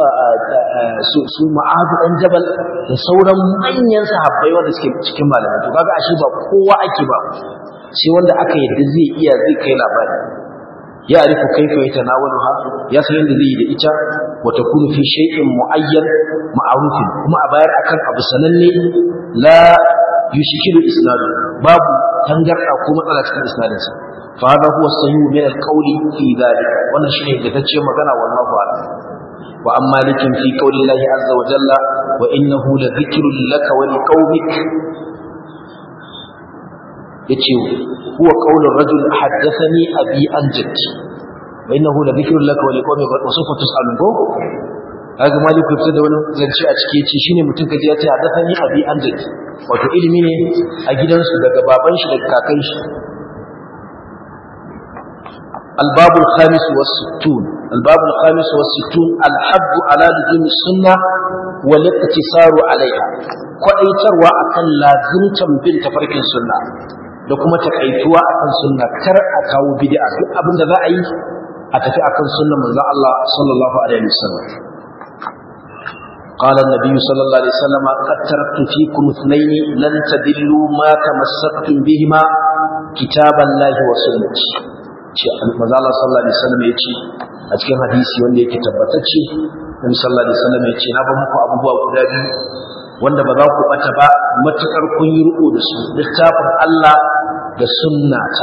su su ma'adu ɗan jabal da sauran manyan sahabbai wanda suke cikin malamai to kaga ashe ba kowa ake ba sai wanda aka yadda zai iya zai kai labari ya arifu kaifa yatanawaluha ya san yadda zai yi da ita wa takunu fi shay'in muayyan ma'rufin kuma a bayar akan abu sananne la yushkilu isnadu babu tangarda ko matsala cikin isnadin sa fa hada huwa sahih min al-qawli fi dhalik wannan shine da tace magana wallahu a'lam wa amma likin fi qawli Allah azza wa jalla wa innahu la dhikrun laka wa liqaumik yace huwa qawlur rajul haddathani abi an jaddi wa innahu la dhikrun laka wa liqaumika wa sawfa tus'alun ko kaga maliku fitar da wani zance a cike yace shine mutum kaji ya ce haddathani abi an jaddi wato ilimi ne a gidansu daga baban shi daga kakan shi الباب الخامس والستون الباب الخامس والستون الحب على لزوم السنة والاقتصار عليها كأيتروا أكن لازمتم بنت فرق السنة da kuma takaituwa akan sunna kar a kawo bid'a duk abin da za a yi a tafi akan sunnar manzon Allah sallallahu alaihi wasallam قال النبي صلى الله عليه وسلم قد تركت فيكم اثنين لن تدلوا ما تمسكتم بهما كتاب الله وسنتي manzo Allah sallallahu alaihi wasallam ya ce a cikin hadisi wanda yake tabbatacce Nabi sallallahu alaihi wasallam ya ce na ba muku abubuwa guda biyu wanda ba za ku bata ba matukar kun yi riko da su littafin Allah da sunnata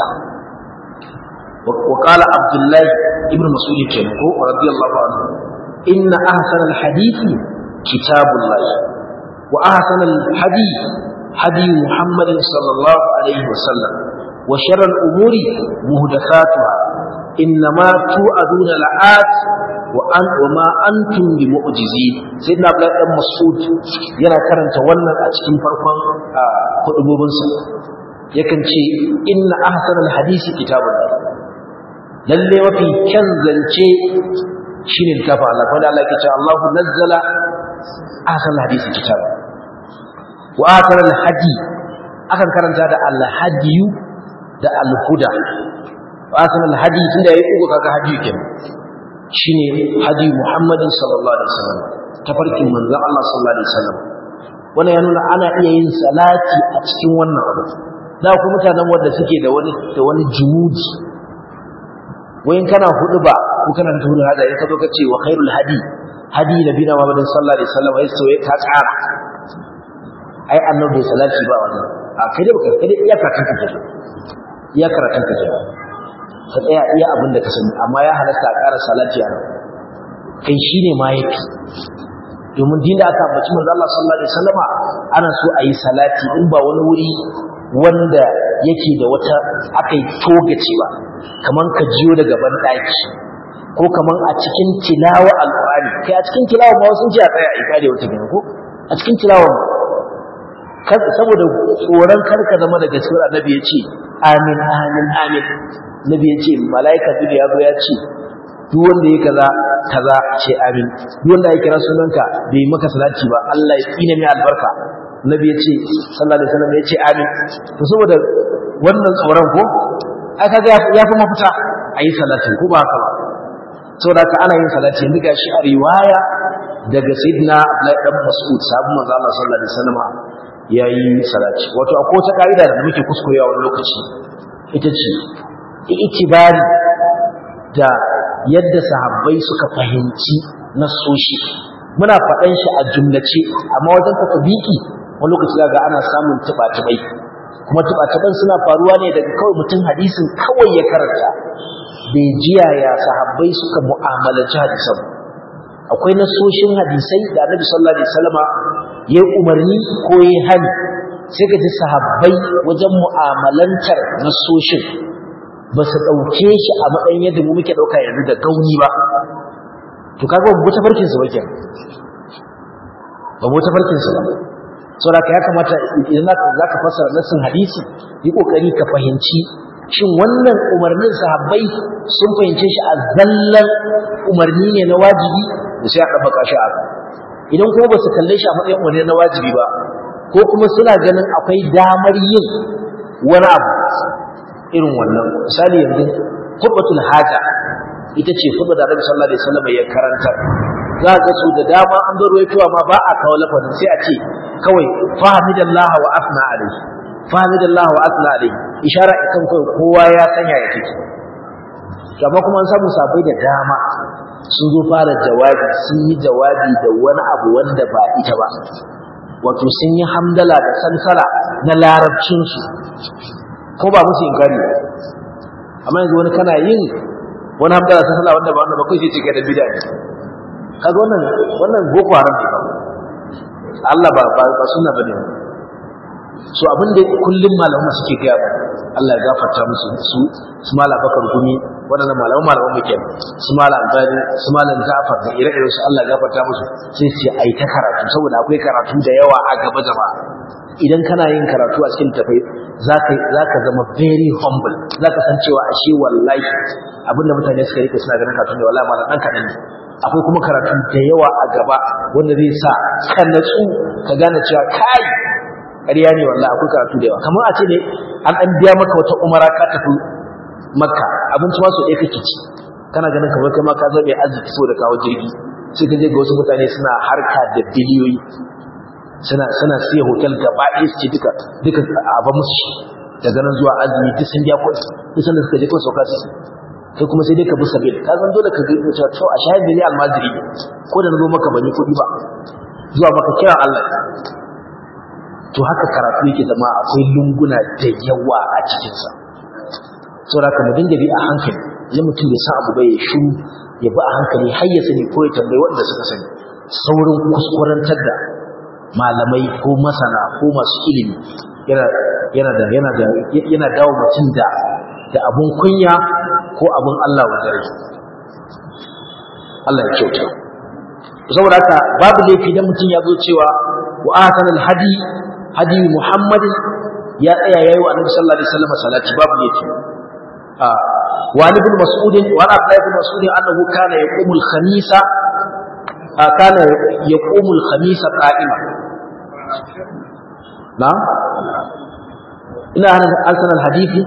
wa qala abdullahi ibnu mas'ud kenan ko radiyallahu anhu inna ahsana alhadithi kitabullah wa ahsana alhadith hadi muhammad sallallahu alaihi wasallam wa sharral umuri muhdathatuha innama tu'aduna la'at wa an wa ma antum bi mu'jizi sayyidina abdullahi dan mas'ud yana karanta wannan a cikin farkon kudubobin sa yakan ce inna ahsanal hadisi kitabullah lalle mafi kyan zance shine littafin Allah wanda Allah yake cewa Allahu nazzala ahsanal hadisi kitab wa ahsanal hadi akan karanta da al-hadiyu da al-huda wa ahsanal hadi tunda yayi uku kaga hadiyu kenan shine hadi Muhammadin sallallahu alaihi wasallam tafarkin manzon Allah sallallahu alaihi wasallam wannan ya nuna ana iya yin salati a cikin wannan abu da ku mutanen wanda suke da wani da wani jumuji wayin kana hudu ba ko kana da hudu hada in ka zo ka ce wa khairul hadi hadi nabina Muhammadin sallallahu alaihi wasallam ai sai ka tsara ai annabi salati ba wannan a kai da baka kai iya karatun ka ke iya karatun ka ke ka tsaya iya abin da ka sani amma ya halasta a ƙara salati a kai shi ne ma yafi domin dinda aka ambaci manzo Allah sallallahu alaihi wasallama ana so a yi salati in ba wani wuri wanda yake da wata akai togace ba kaman ka jiyo daga ban daki ko kaman a cikin tilawa alqur'ani kai a cikin tilawa ma wasu ji a tsaya a ikade wata gina ko a cikin tilawa saboda tsoron karka zama da gaskiyar annabi ya ce amin amin amin nabi ya ce mala'ika duk ya zo ya ce duk wanda ya kaza kaza ce amin duk wanda ya kira sunanka bai maka salati ba Allah ya tsine mai albarka nabi ya ce sallallahu alaihi wasallam ya ce amin to saboda wannan tsoron ko ai kaga ya fi mafita a yi salatin ko ba haka ba saboda haka ana yin salati yanzu ga shi a riwaya daga sayyidina Abdullahi dan Mas'ud sahabban manzo Allah sallallahu alaihi wasallam yayi salati wato akwai wata kaida da muke kuskurewa wani lokaci ita ce itibari da yadda sahabbai suka fahimci nasoshi muna faɗan shi a jumlace amma wajen tatbiki wani lokaci ga ana samun tuba-tubai kuma tuba-tuban suna faruwa ne daga kawai mutum hadisin kawai ya karanta bai jiya ya sahabbai suka mu'amalanci hadisan akwai nasoshin hadisai da annabi sallallahu alaihi wasallama ya umarni ko ya hani sai ga ji sahabbai wajen mu'amalantar nasoshin ba su ɗauke shi a matsayin yadda mu muke ɗauka yanzu da gauni ba to kaga ba ta farkin su ba kenan ba mu ta farkin su ba saboda ya kamata idan za ka fassara nassin hadisi yi kokari ka fahimci shin wannan umarnin sahabbai sun fahimce shi a zallan umarni ne na wajibi da sai a ɗabbaka shi a idan kuma ba su kalle shi a matsayin umarni na wajibi ba ko kuma suna ganin akwai damar yin wani abu irin wannan misali yanzu khutbatul haja ita ce khutba da Annabi sallallahu alaihi wasallam ya karanta za ga su da dama an zo ruwaitowa ma ba a kawo lafazin sai a ce kawai fahimidallah wa asna alaihi fahimidallah wa asna alaihi ishara ikan kai kowa ya sanya ya take amma kuma an samu sabai da dama sun zo fara jawabi sun yi jawabi da wani abu wanda ba ita ba wato sun yi hamdala da salsala na larabcinsu ko ba musu inkari amma yanzu wani kana yin wani hamdala ta sallah wanda ba wanda ba kai sai ce da bid'a ne kaga wannan wannan boko haram ne ba Allah ba ba, ba sunna bane so abin da kullum malamu suke gaya ba Allah ya gafarta musu su su mala bakar gumi waɗannan malamu malamu muke su mala albani su malam Ja'far da ire-iren su Allah ya gafarta musu sai su ai ta karatu saboda akwai karatu da yawa a gaba jama'a idan kana yin karatu a cikin tafai zaka zaka zama very humble zaka san cewa ashe wallahi abinda mutane suka rike suna ganin karatu ne wallahi malam dan kadan ne akwai kuma karatu da yawa a gaba wanda zai sa ka natsu ka gane cewa kai ƙarya ne wallahi akwai karatu da yawa kamar a ce ne an an biya maka wata umara ka tafi makka abinci ma so ɗaya kake ci kana ganin kamar kai ma ka zo mai arziki saboda kawo jirgi sai ka je ga wasu mutane suna harka da biliyoyi suna suna siya hotel gaba ɗaya su ce duka duka a ba musu shi daga nan zuwa azumi duk sun biya kuɗi duk sanda suka je kawai sauka su kai kuma sai dai ka bi sabil ka san dole ka ga cewa to a shahid ne almajiri ko da na zo maka ban yi kuɗi ba zuwa maka kira Allah to haka karatu yake zama akwai lunguna da yawa a cikinsa saboda ka mu dinga bi a hankali idan mutum bai san abu ba ya shiru ya bi a hankali har ya sani ko ya tambayi waɗanda suka sani saurin kuskurantar da malamai ko masana ko masu ilimi yana yana da yana da yana dawo mutum da da abun kunya ko abun Allah wajen Allah ya kyauta saboda haka babu laifi dan mutum ya zo cewa wa ahsanal hadi hadi muhammadin ya tsaya yayi wa annabi sallallahu alaihi wasallam salati babu laifi a wa ibn mas'ud wa abdullah ibn mas'ud annahu kana yaqumu al-khamisa kana yaqumu al-khamisa qa'ima na ina hana asan al-hadithi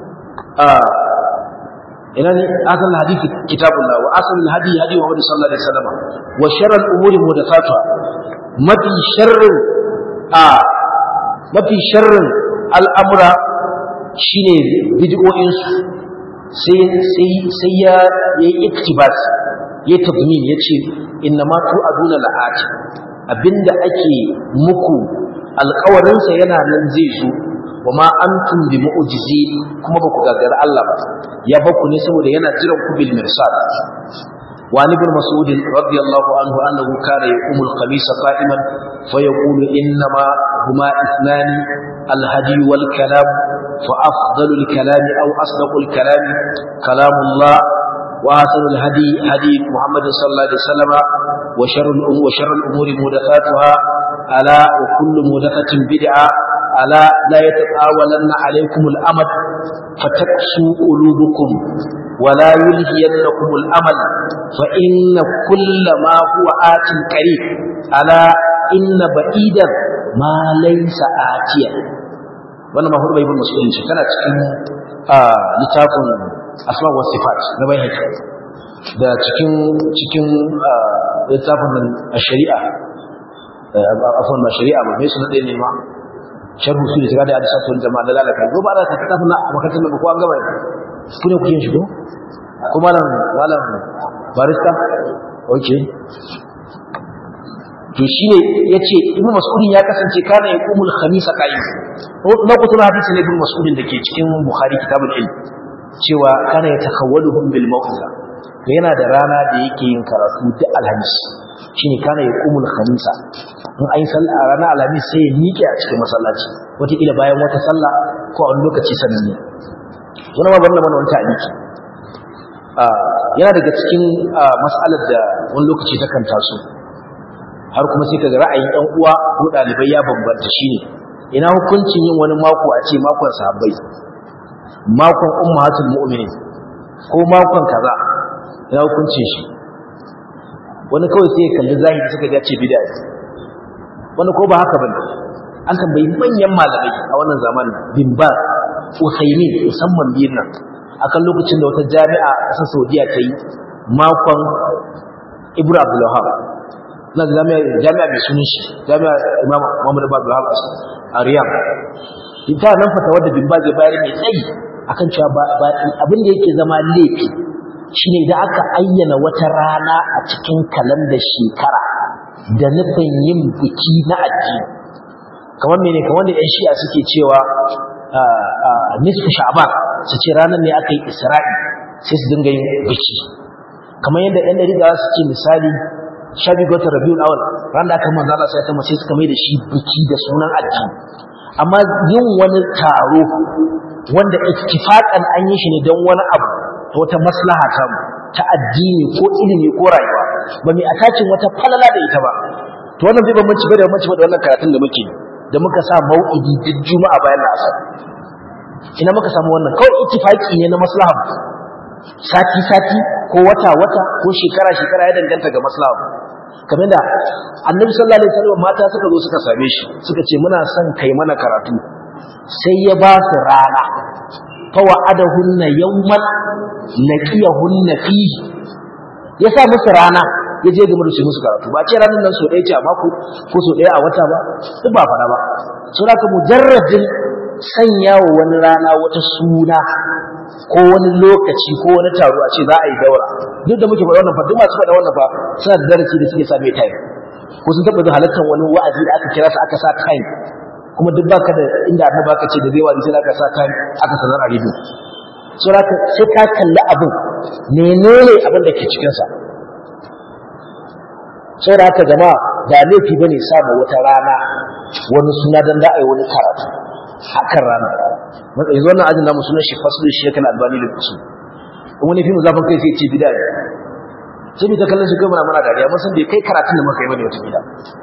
ina ne asan al-hadithi kitabullah wa asan al-hadi hadi Muhammad sallallahu alaihi wasallam wa sharr al-umuri muhdathatuha mafi sharrin a mafi sharrin al'amura shine bid'o'in su sai sai sai ya yi iktibas ya tadmin yace inna ma tu aduna la'ati abinda ake muku alƙawarinsa yana nan zai zo wa ma antum bi mu'jizi kuma ba ku gagara Allah ba ya baku ne saboda yana jiran ku bil mirsad وعن ابن مسعود رضي الله عنه أنه كان يقوم الخميس قائما فيقول إنما هما اثنان الهدي والكلام فأفضل الكلام أو أصدق الكلام كلام الله وأحسن الهدي هدي محمد صلى الله عليه وسلم وشر الأمور, وشر الأمور محدثاتها ألا وكل محدثة بدعة ألا لا يتطاولن عليكم الأمد فتكسو قلوبكم ولا يلهينكم الأمل فإن كل ما هو آت قريب ألا إن بعيدا ما ليس آتيا wannan ma hudu bai bin musulunci tana cikin littafin asma wa sifat na bai haka da cikin cikin littafin nan a shari'a afwan ma shari'a ba mai suna ɗaya ne ma sharhu su da shiga da hadisa sun jama'a da lalaka ko ba da ta tafi na makarantar da ko an gaba ku ne kuke shigo ko malam malam barista okay to shine yace ibnu mas'udin ya kasance kana yaqumul khamisa qa'im na kutu hadisi ne ibnu mas'udin dake cikin bukhari kitabul ilm cewa kana yatakawwaluhum bil mawqiza to yana da rana da yake yin karatu duk alhamis shine kana yaqumul khamisa in ayi sallah a ranar alhamis sai ya miƙe a cikin masallaci wataƙila bayan wata sallah ko a wani lokaci sananne wani ma banda mana wani ta'aliki yana daga cikin mas'alar da wani lokaci ta kan taso har kuma sai kaga ra'ayin ɗan uwa ko ɗalibai ya bambanta shine ina hukuncin yin wani mako a ce makon sahabbai makon ummahatul mu'minin ko makon kaza ina hukuncin shi wani kawai sai ya kalli zahiri suka ga ce bid'a wani ko ba haka bane an tambayi manyan malamai a wannan zamanin bin Baz Usaimin musamman biyun nan akan lokacin da wata jami'a a ƙasar Saudiya ta yi makon Ibn Abdul Wahab na jami'a jami'a mai sunan shi jami'a Imam Muhammad Ibn Abdul Wahab a Riyadh ita nan fata wadda bin Baz ya bayar mai tsayi akan cewa ba abin da yake zama laifi shine idan aka ayyana wata rana a cikin kalandar shekara da nufin yin biki na addini kamar mene kamar da 'yan shi'a suke cewa nisfu sha'ban su ce ranar ne aka yi isra'i sai su dinga yin biki kamar yadda 'yan ɗari da su ce misali shabi gota rabiul awal ran da aka manzo Allah sai ta mace suka mai da shi biki da sunan addini amma yin wani taro wanda ittifaqan an yi shi ne don wani abu ta wata maslaha ta mu ta addini ko ilimi ko rayuwa ba mai atacin wata falala da ita ba to wannan bai bambanci ba da bambanci ba da wannan karatun da muke da muka sa mau'idi duk juma'a bayan asar ina muka samu wannan kawai ittifaki ne na maslaha sati sati ko wata wata ko shekara shekara ya danganta ga maslaha kamar da annabi sallallahu alaihi wasallam mata suka zo suka same shi suka ce muna son kai mana karatu sai ya ba su rana fawa'adahunna yawman laqiyahunna fihi ya sa musu rana ya je game da su musu karatu ba ce ranar nan so ɗaya ce a mako ko so ɗaya a wata ba duk ba fara ba so da mujarradin sanya wa wani rana wata suna ko wani lokaci ko wani taro a ce za a yi daura duk da muke faɗa wannan fa duk masu faɗa wannan fa suna da darasi da suke same time ko sun taɓa zuwa halartar wani wa'azi da aka kira su aka sa time kuma duk baka da inda annabi aka ce da zai wa'azi sai aka sa time aka sanar a rido so da sai ka kalli abin menene abin da ke cikin sa sai da haka jama'a da laifi bane samu wata rana wani suna dan da ai wani karatu hakan rana yanzu wannan ajin namu sunan shi faslu shekal albani da kusu in wani fim zafin kai sai ce bid'a ne sai mu ta kallon shi kai muna mana dariya mun san bai kai karatun da muka yi bane wata bid'a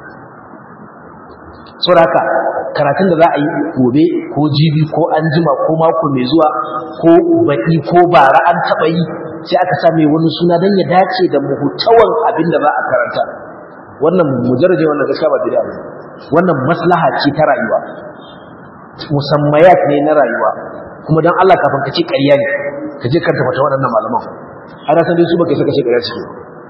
saboda haka karatun da za a yi gobe ko jibi ko anjima ko mako mai zuwa ko baɗi ko bara an taɓa yi sai aka sa mai wani suna don ya dace da muhutawan abin da za a karanta wannan mujarraje wannan gaskiya ba bid'a ne wannan maslaha ce ta rayuwa musammayat ne na rayuwa kuma dan Allah kafin ka ce ƙarya ne ka je karanta fata waɗannan malaman ana san dai su baka saka ce ƙarya suke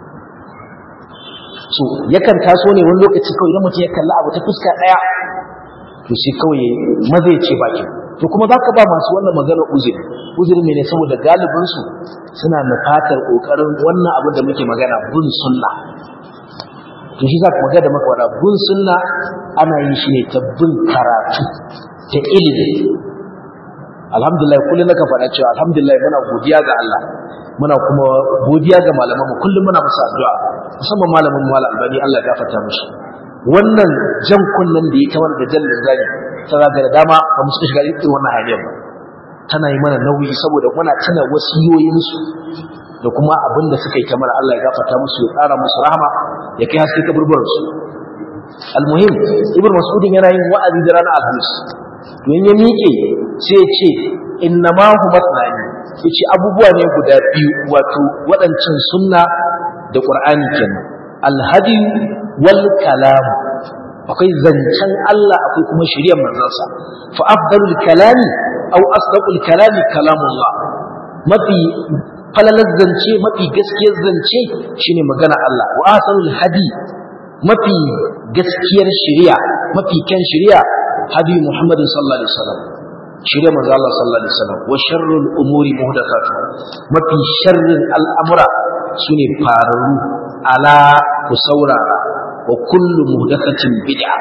so yakan taso ne wani lokaci kawai idan mutum ya kalla abu ta fuska ɗaya to sai kawai mazai ce bakin to kuma za ka ba masu wannan magana uzuri uzuri ne saboda galibinsu suna nufatar ƙoƙarin wannan abin da muke magana bin sunna to shi za ka magana da maka wada bin sunna ana yin shi ne ta bin karatu ta ilimi alhamdulillah kullum naka faɗa cewa alhamdulillah muna godiya ga Allah muna kuma godiya ga malaman mu kullum muna musu addu'a musamman malamin mu Malam Albani Allah ya gafarta mishi wannan jan kunnen da ya ta wanda jallin zani ta zaga da dama ba mu shiga irin wannan halin ba tana yi mana nauyi saboda muna tuna wasiyoyinsu da kuma abin da suka yi ta mana Allah ya gafarta musu ya ƙara musu rahama ya kai haske kaburburansu almuhim ibn mas'udin yana yin wa'azi da ranar alhamis to in ya miƙe sai ya ce inna ma hu masnani yace abubuwa ne guda biyu wato waɗancan sunna da qur'ani kenan alhadi wal kalam akwai zancen Allah akwai kuma shiriyar manzansa fa afdalul kalami aw asdaqul kalami kalamullah mafi falalar zance mafi gaskiyar zance shine magana Allah wa ahsanul hadi mafi gaskiyar shiriya mafi kyan shiriya hadi Muhammadin sallallahu alaihi wasallam shiriya manzo Allah sallallahu alaihi wasallam wa sharrul umuri muhdathatu mafi sharrin al'amura sune fararu ala ku saurara wa kullu muhdathatin bid'a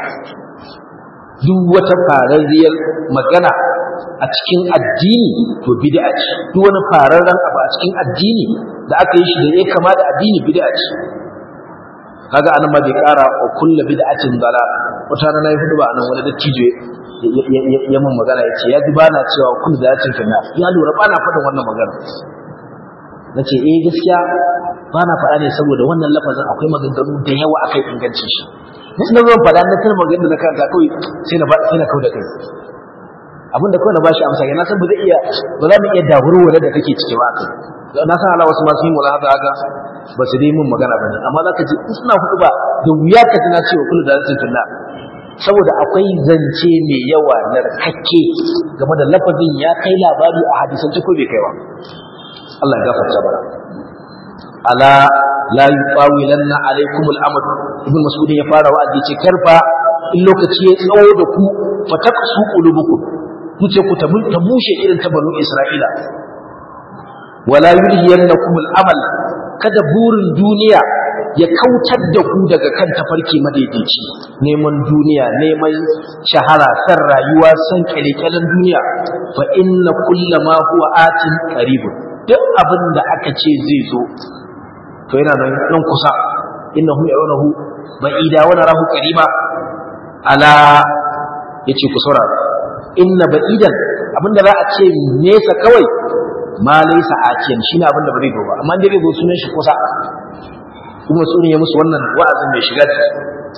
duk wata fararriyar magana a cikin addini to bid'a ce duk wani fararren abu a cikin addini da aka yi shi da ya kama da addini bid'a ce kaga anan ma bai kara wa kullu bid'atin dala wata rana nayi hudu ba anan wani dattijo ya mun magana yace ya ji bana cewa kullu bid'atin kana ya lura bana faɗin wannan magana nace eh gaskiya bana faɗa ne saboda wannan lafazin akwai maganganu da yawa akai ingancin shi na zan faɗa na tana magana da kanta kawai sai na sai na kauda kai abinda kawai na bashi amsa yana san ba zai iya ba za mu iya dawurwa da kake ciki ba kai na san ala wasu masu yin wala haka haka ba su dai mun magana bane amma zaka ji in suna hudu ba da wuya ka ji na cewa kullu da zai tunna saboda akwai zance mai yawa narkakke game da lafazin ya kai labari a hadisan ko bai kai ba Allah ya gafarta bara ala la yuqawilanna alaykum al-amr ibn mas'ud ya fara wa'azi ce karfa in lokaci ya tsawo da ku fataqsu qulubukum kuce ku ta mushe irin ta banu isra'ila wala yulhiyannakum al-amal kada burin duniya ya kautar da ku daga kan tafarki madaidaici neman duniya neman shahara san rayuwa san kyalekyalen duniya fa inna kullama huwa atin qaribun duk abin da aka ce zai zo to yana nan nan kusa innahu ya'unahu ba'ida wa narahu qariba ala yace ku saurara inna ba'idan abinda za a ce nesa kawai ma laysa atiyan shine abinda ba zai zo ba amma dai zai zo sunan shi kusa kuma sunan ya musu wannan wa'azin mai shiga ciki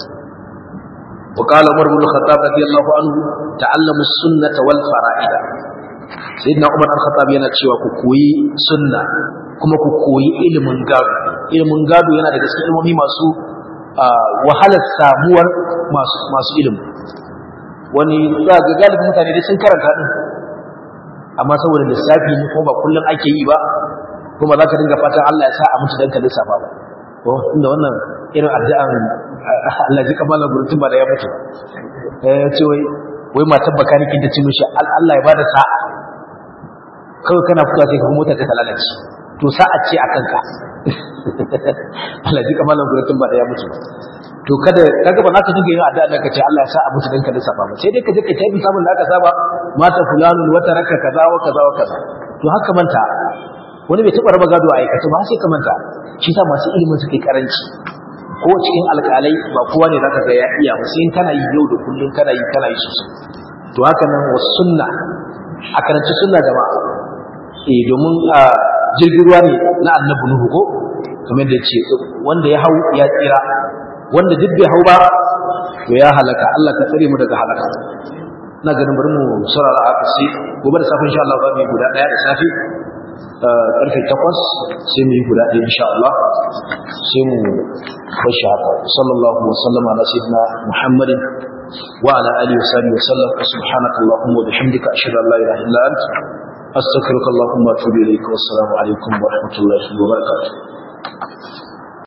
وقال عمر بن الخطاب رضي الله عنه تعلموا السنة والفرائض سيدنا عمر بن الخطاب yana cewa ku koyi sunna kuma ku koyi ilimin gado ilimin gado yana daga cikin ilmomi masu wahalar samuwar masu masu ilimi wani za ga galibin mutane dai sun karanta din amma saboda lissafi ne kuma ba kullum ake yi ba kuma za ka dinga fatan Allah ya sa a mutu dan ka lissafa ba to inda wannan irin addu'an Allah ji kamala gurutun ba da ya mutu eh ce wai wai matar bakanikin da ce mishi Allah ya bada sa'a kawai kana fitowa sai ka mota ta lalace to sa'a ce a kanka Allah ji kamala gurutun ba da ya mutu to kada kaga ba za ka dinga yin addu'a da kace Allah ya sa a mutu dan ka lissafa ba sai dai ka je ka tafi samun da aka saba mata fulanun wata raka kaza wa kaza wa kaza to haka manta wani bai taɓa raba gado a aikace ba sai ka manta shi sa masu ilimin suke karanci ko cikin alƙalai ba kowa ne zaka ga ya iya ba sai kana yi yau da kullum kana yi kana yi sosai to haka nan wa sunna a karanci sunna jama'a eh domin a jirgin ruwa ne na annabi nuhu ko kamar da ce wanda ya hau ya tsira wanda duk bai hau ba to ya halaka Allah ka tsare mu daga halaka na ganin bari mu saurara haka sai gobe da safe insha Allah ba mu guda daya da safe karfe takwas sai mu yi guda ɗaya insha Allah sai mu bashi haka sallallahu wa sallama ala sayyidina muhammadin wa ala alihi wa sahbihi wa sallam subhanaka allahumma wa bihamdika ashhadu an la ilaha illa anta astaghfiruka allahumma wa atubu ilayka wa assalamu alaikum wa rahmatullahi wa barakatuh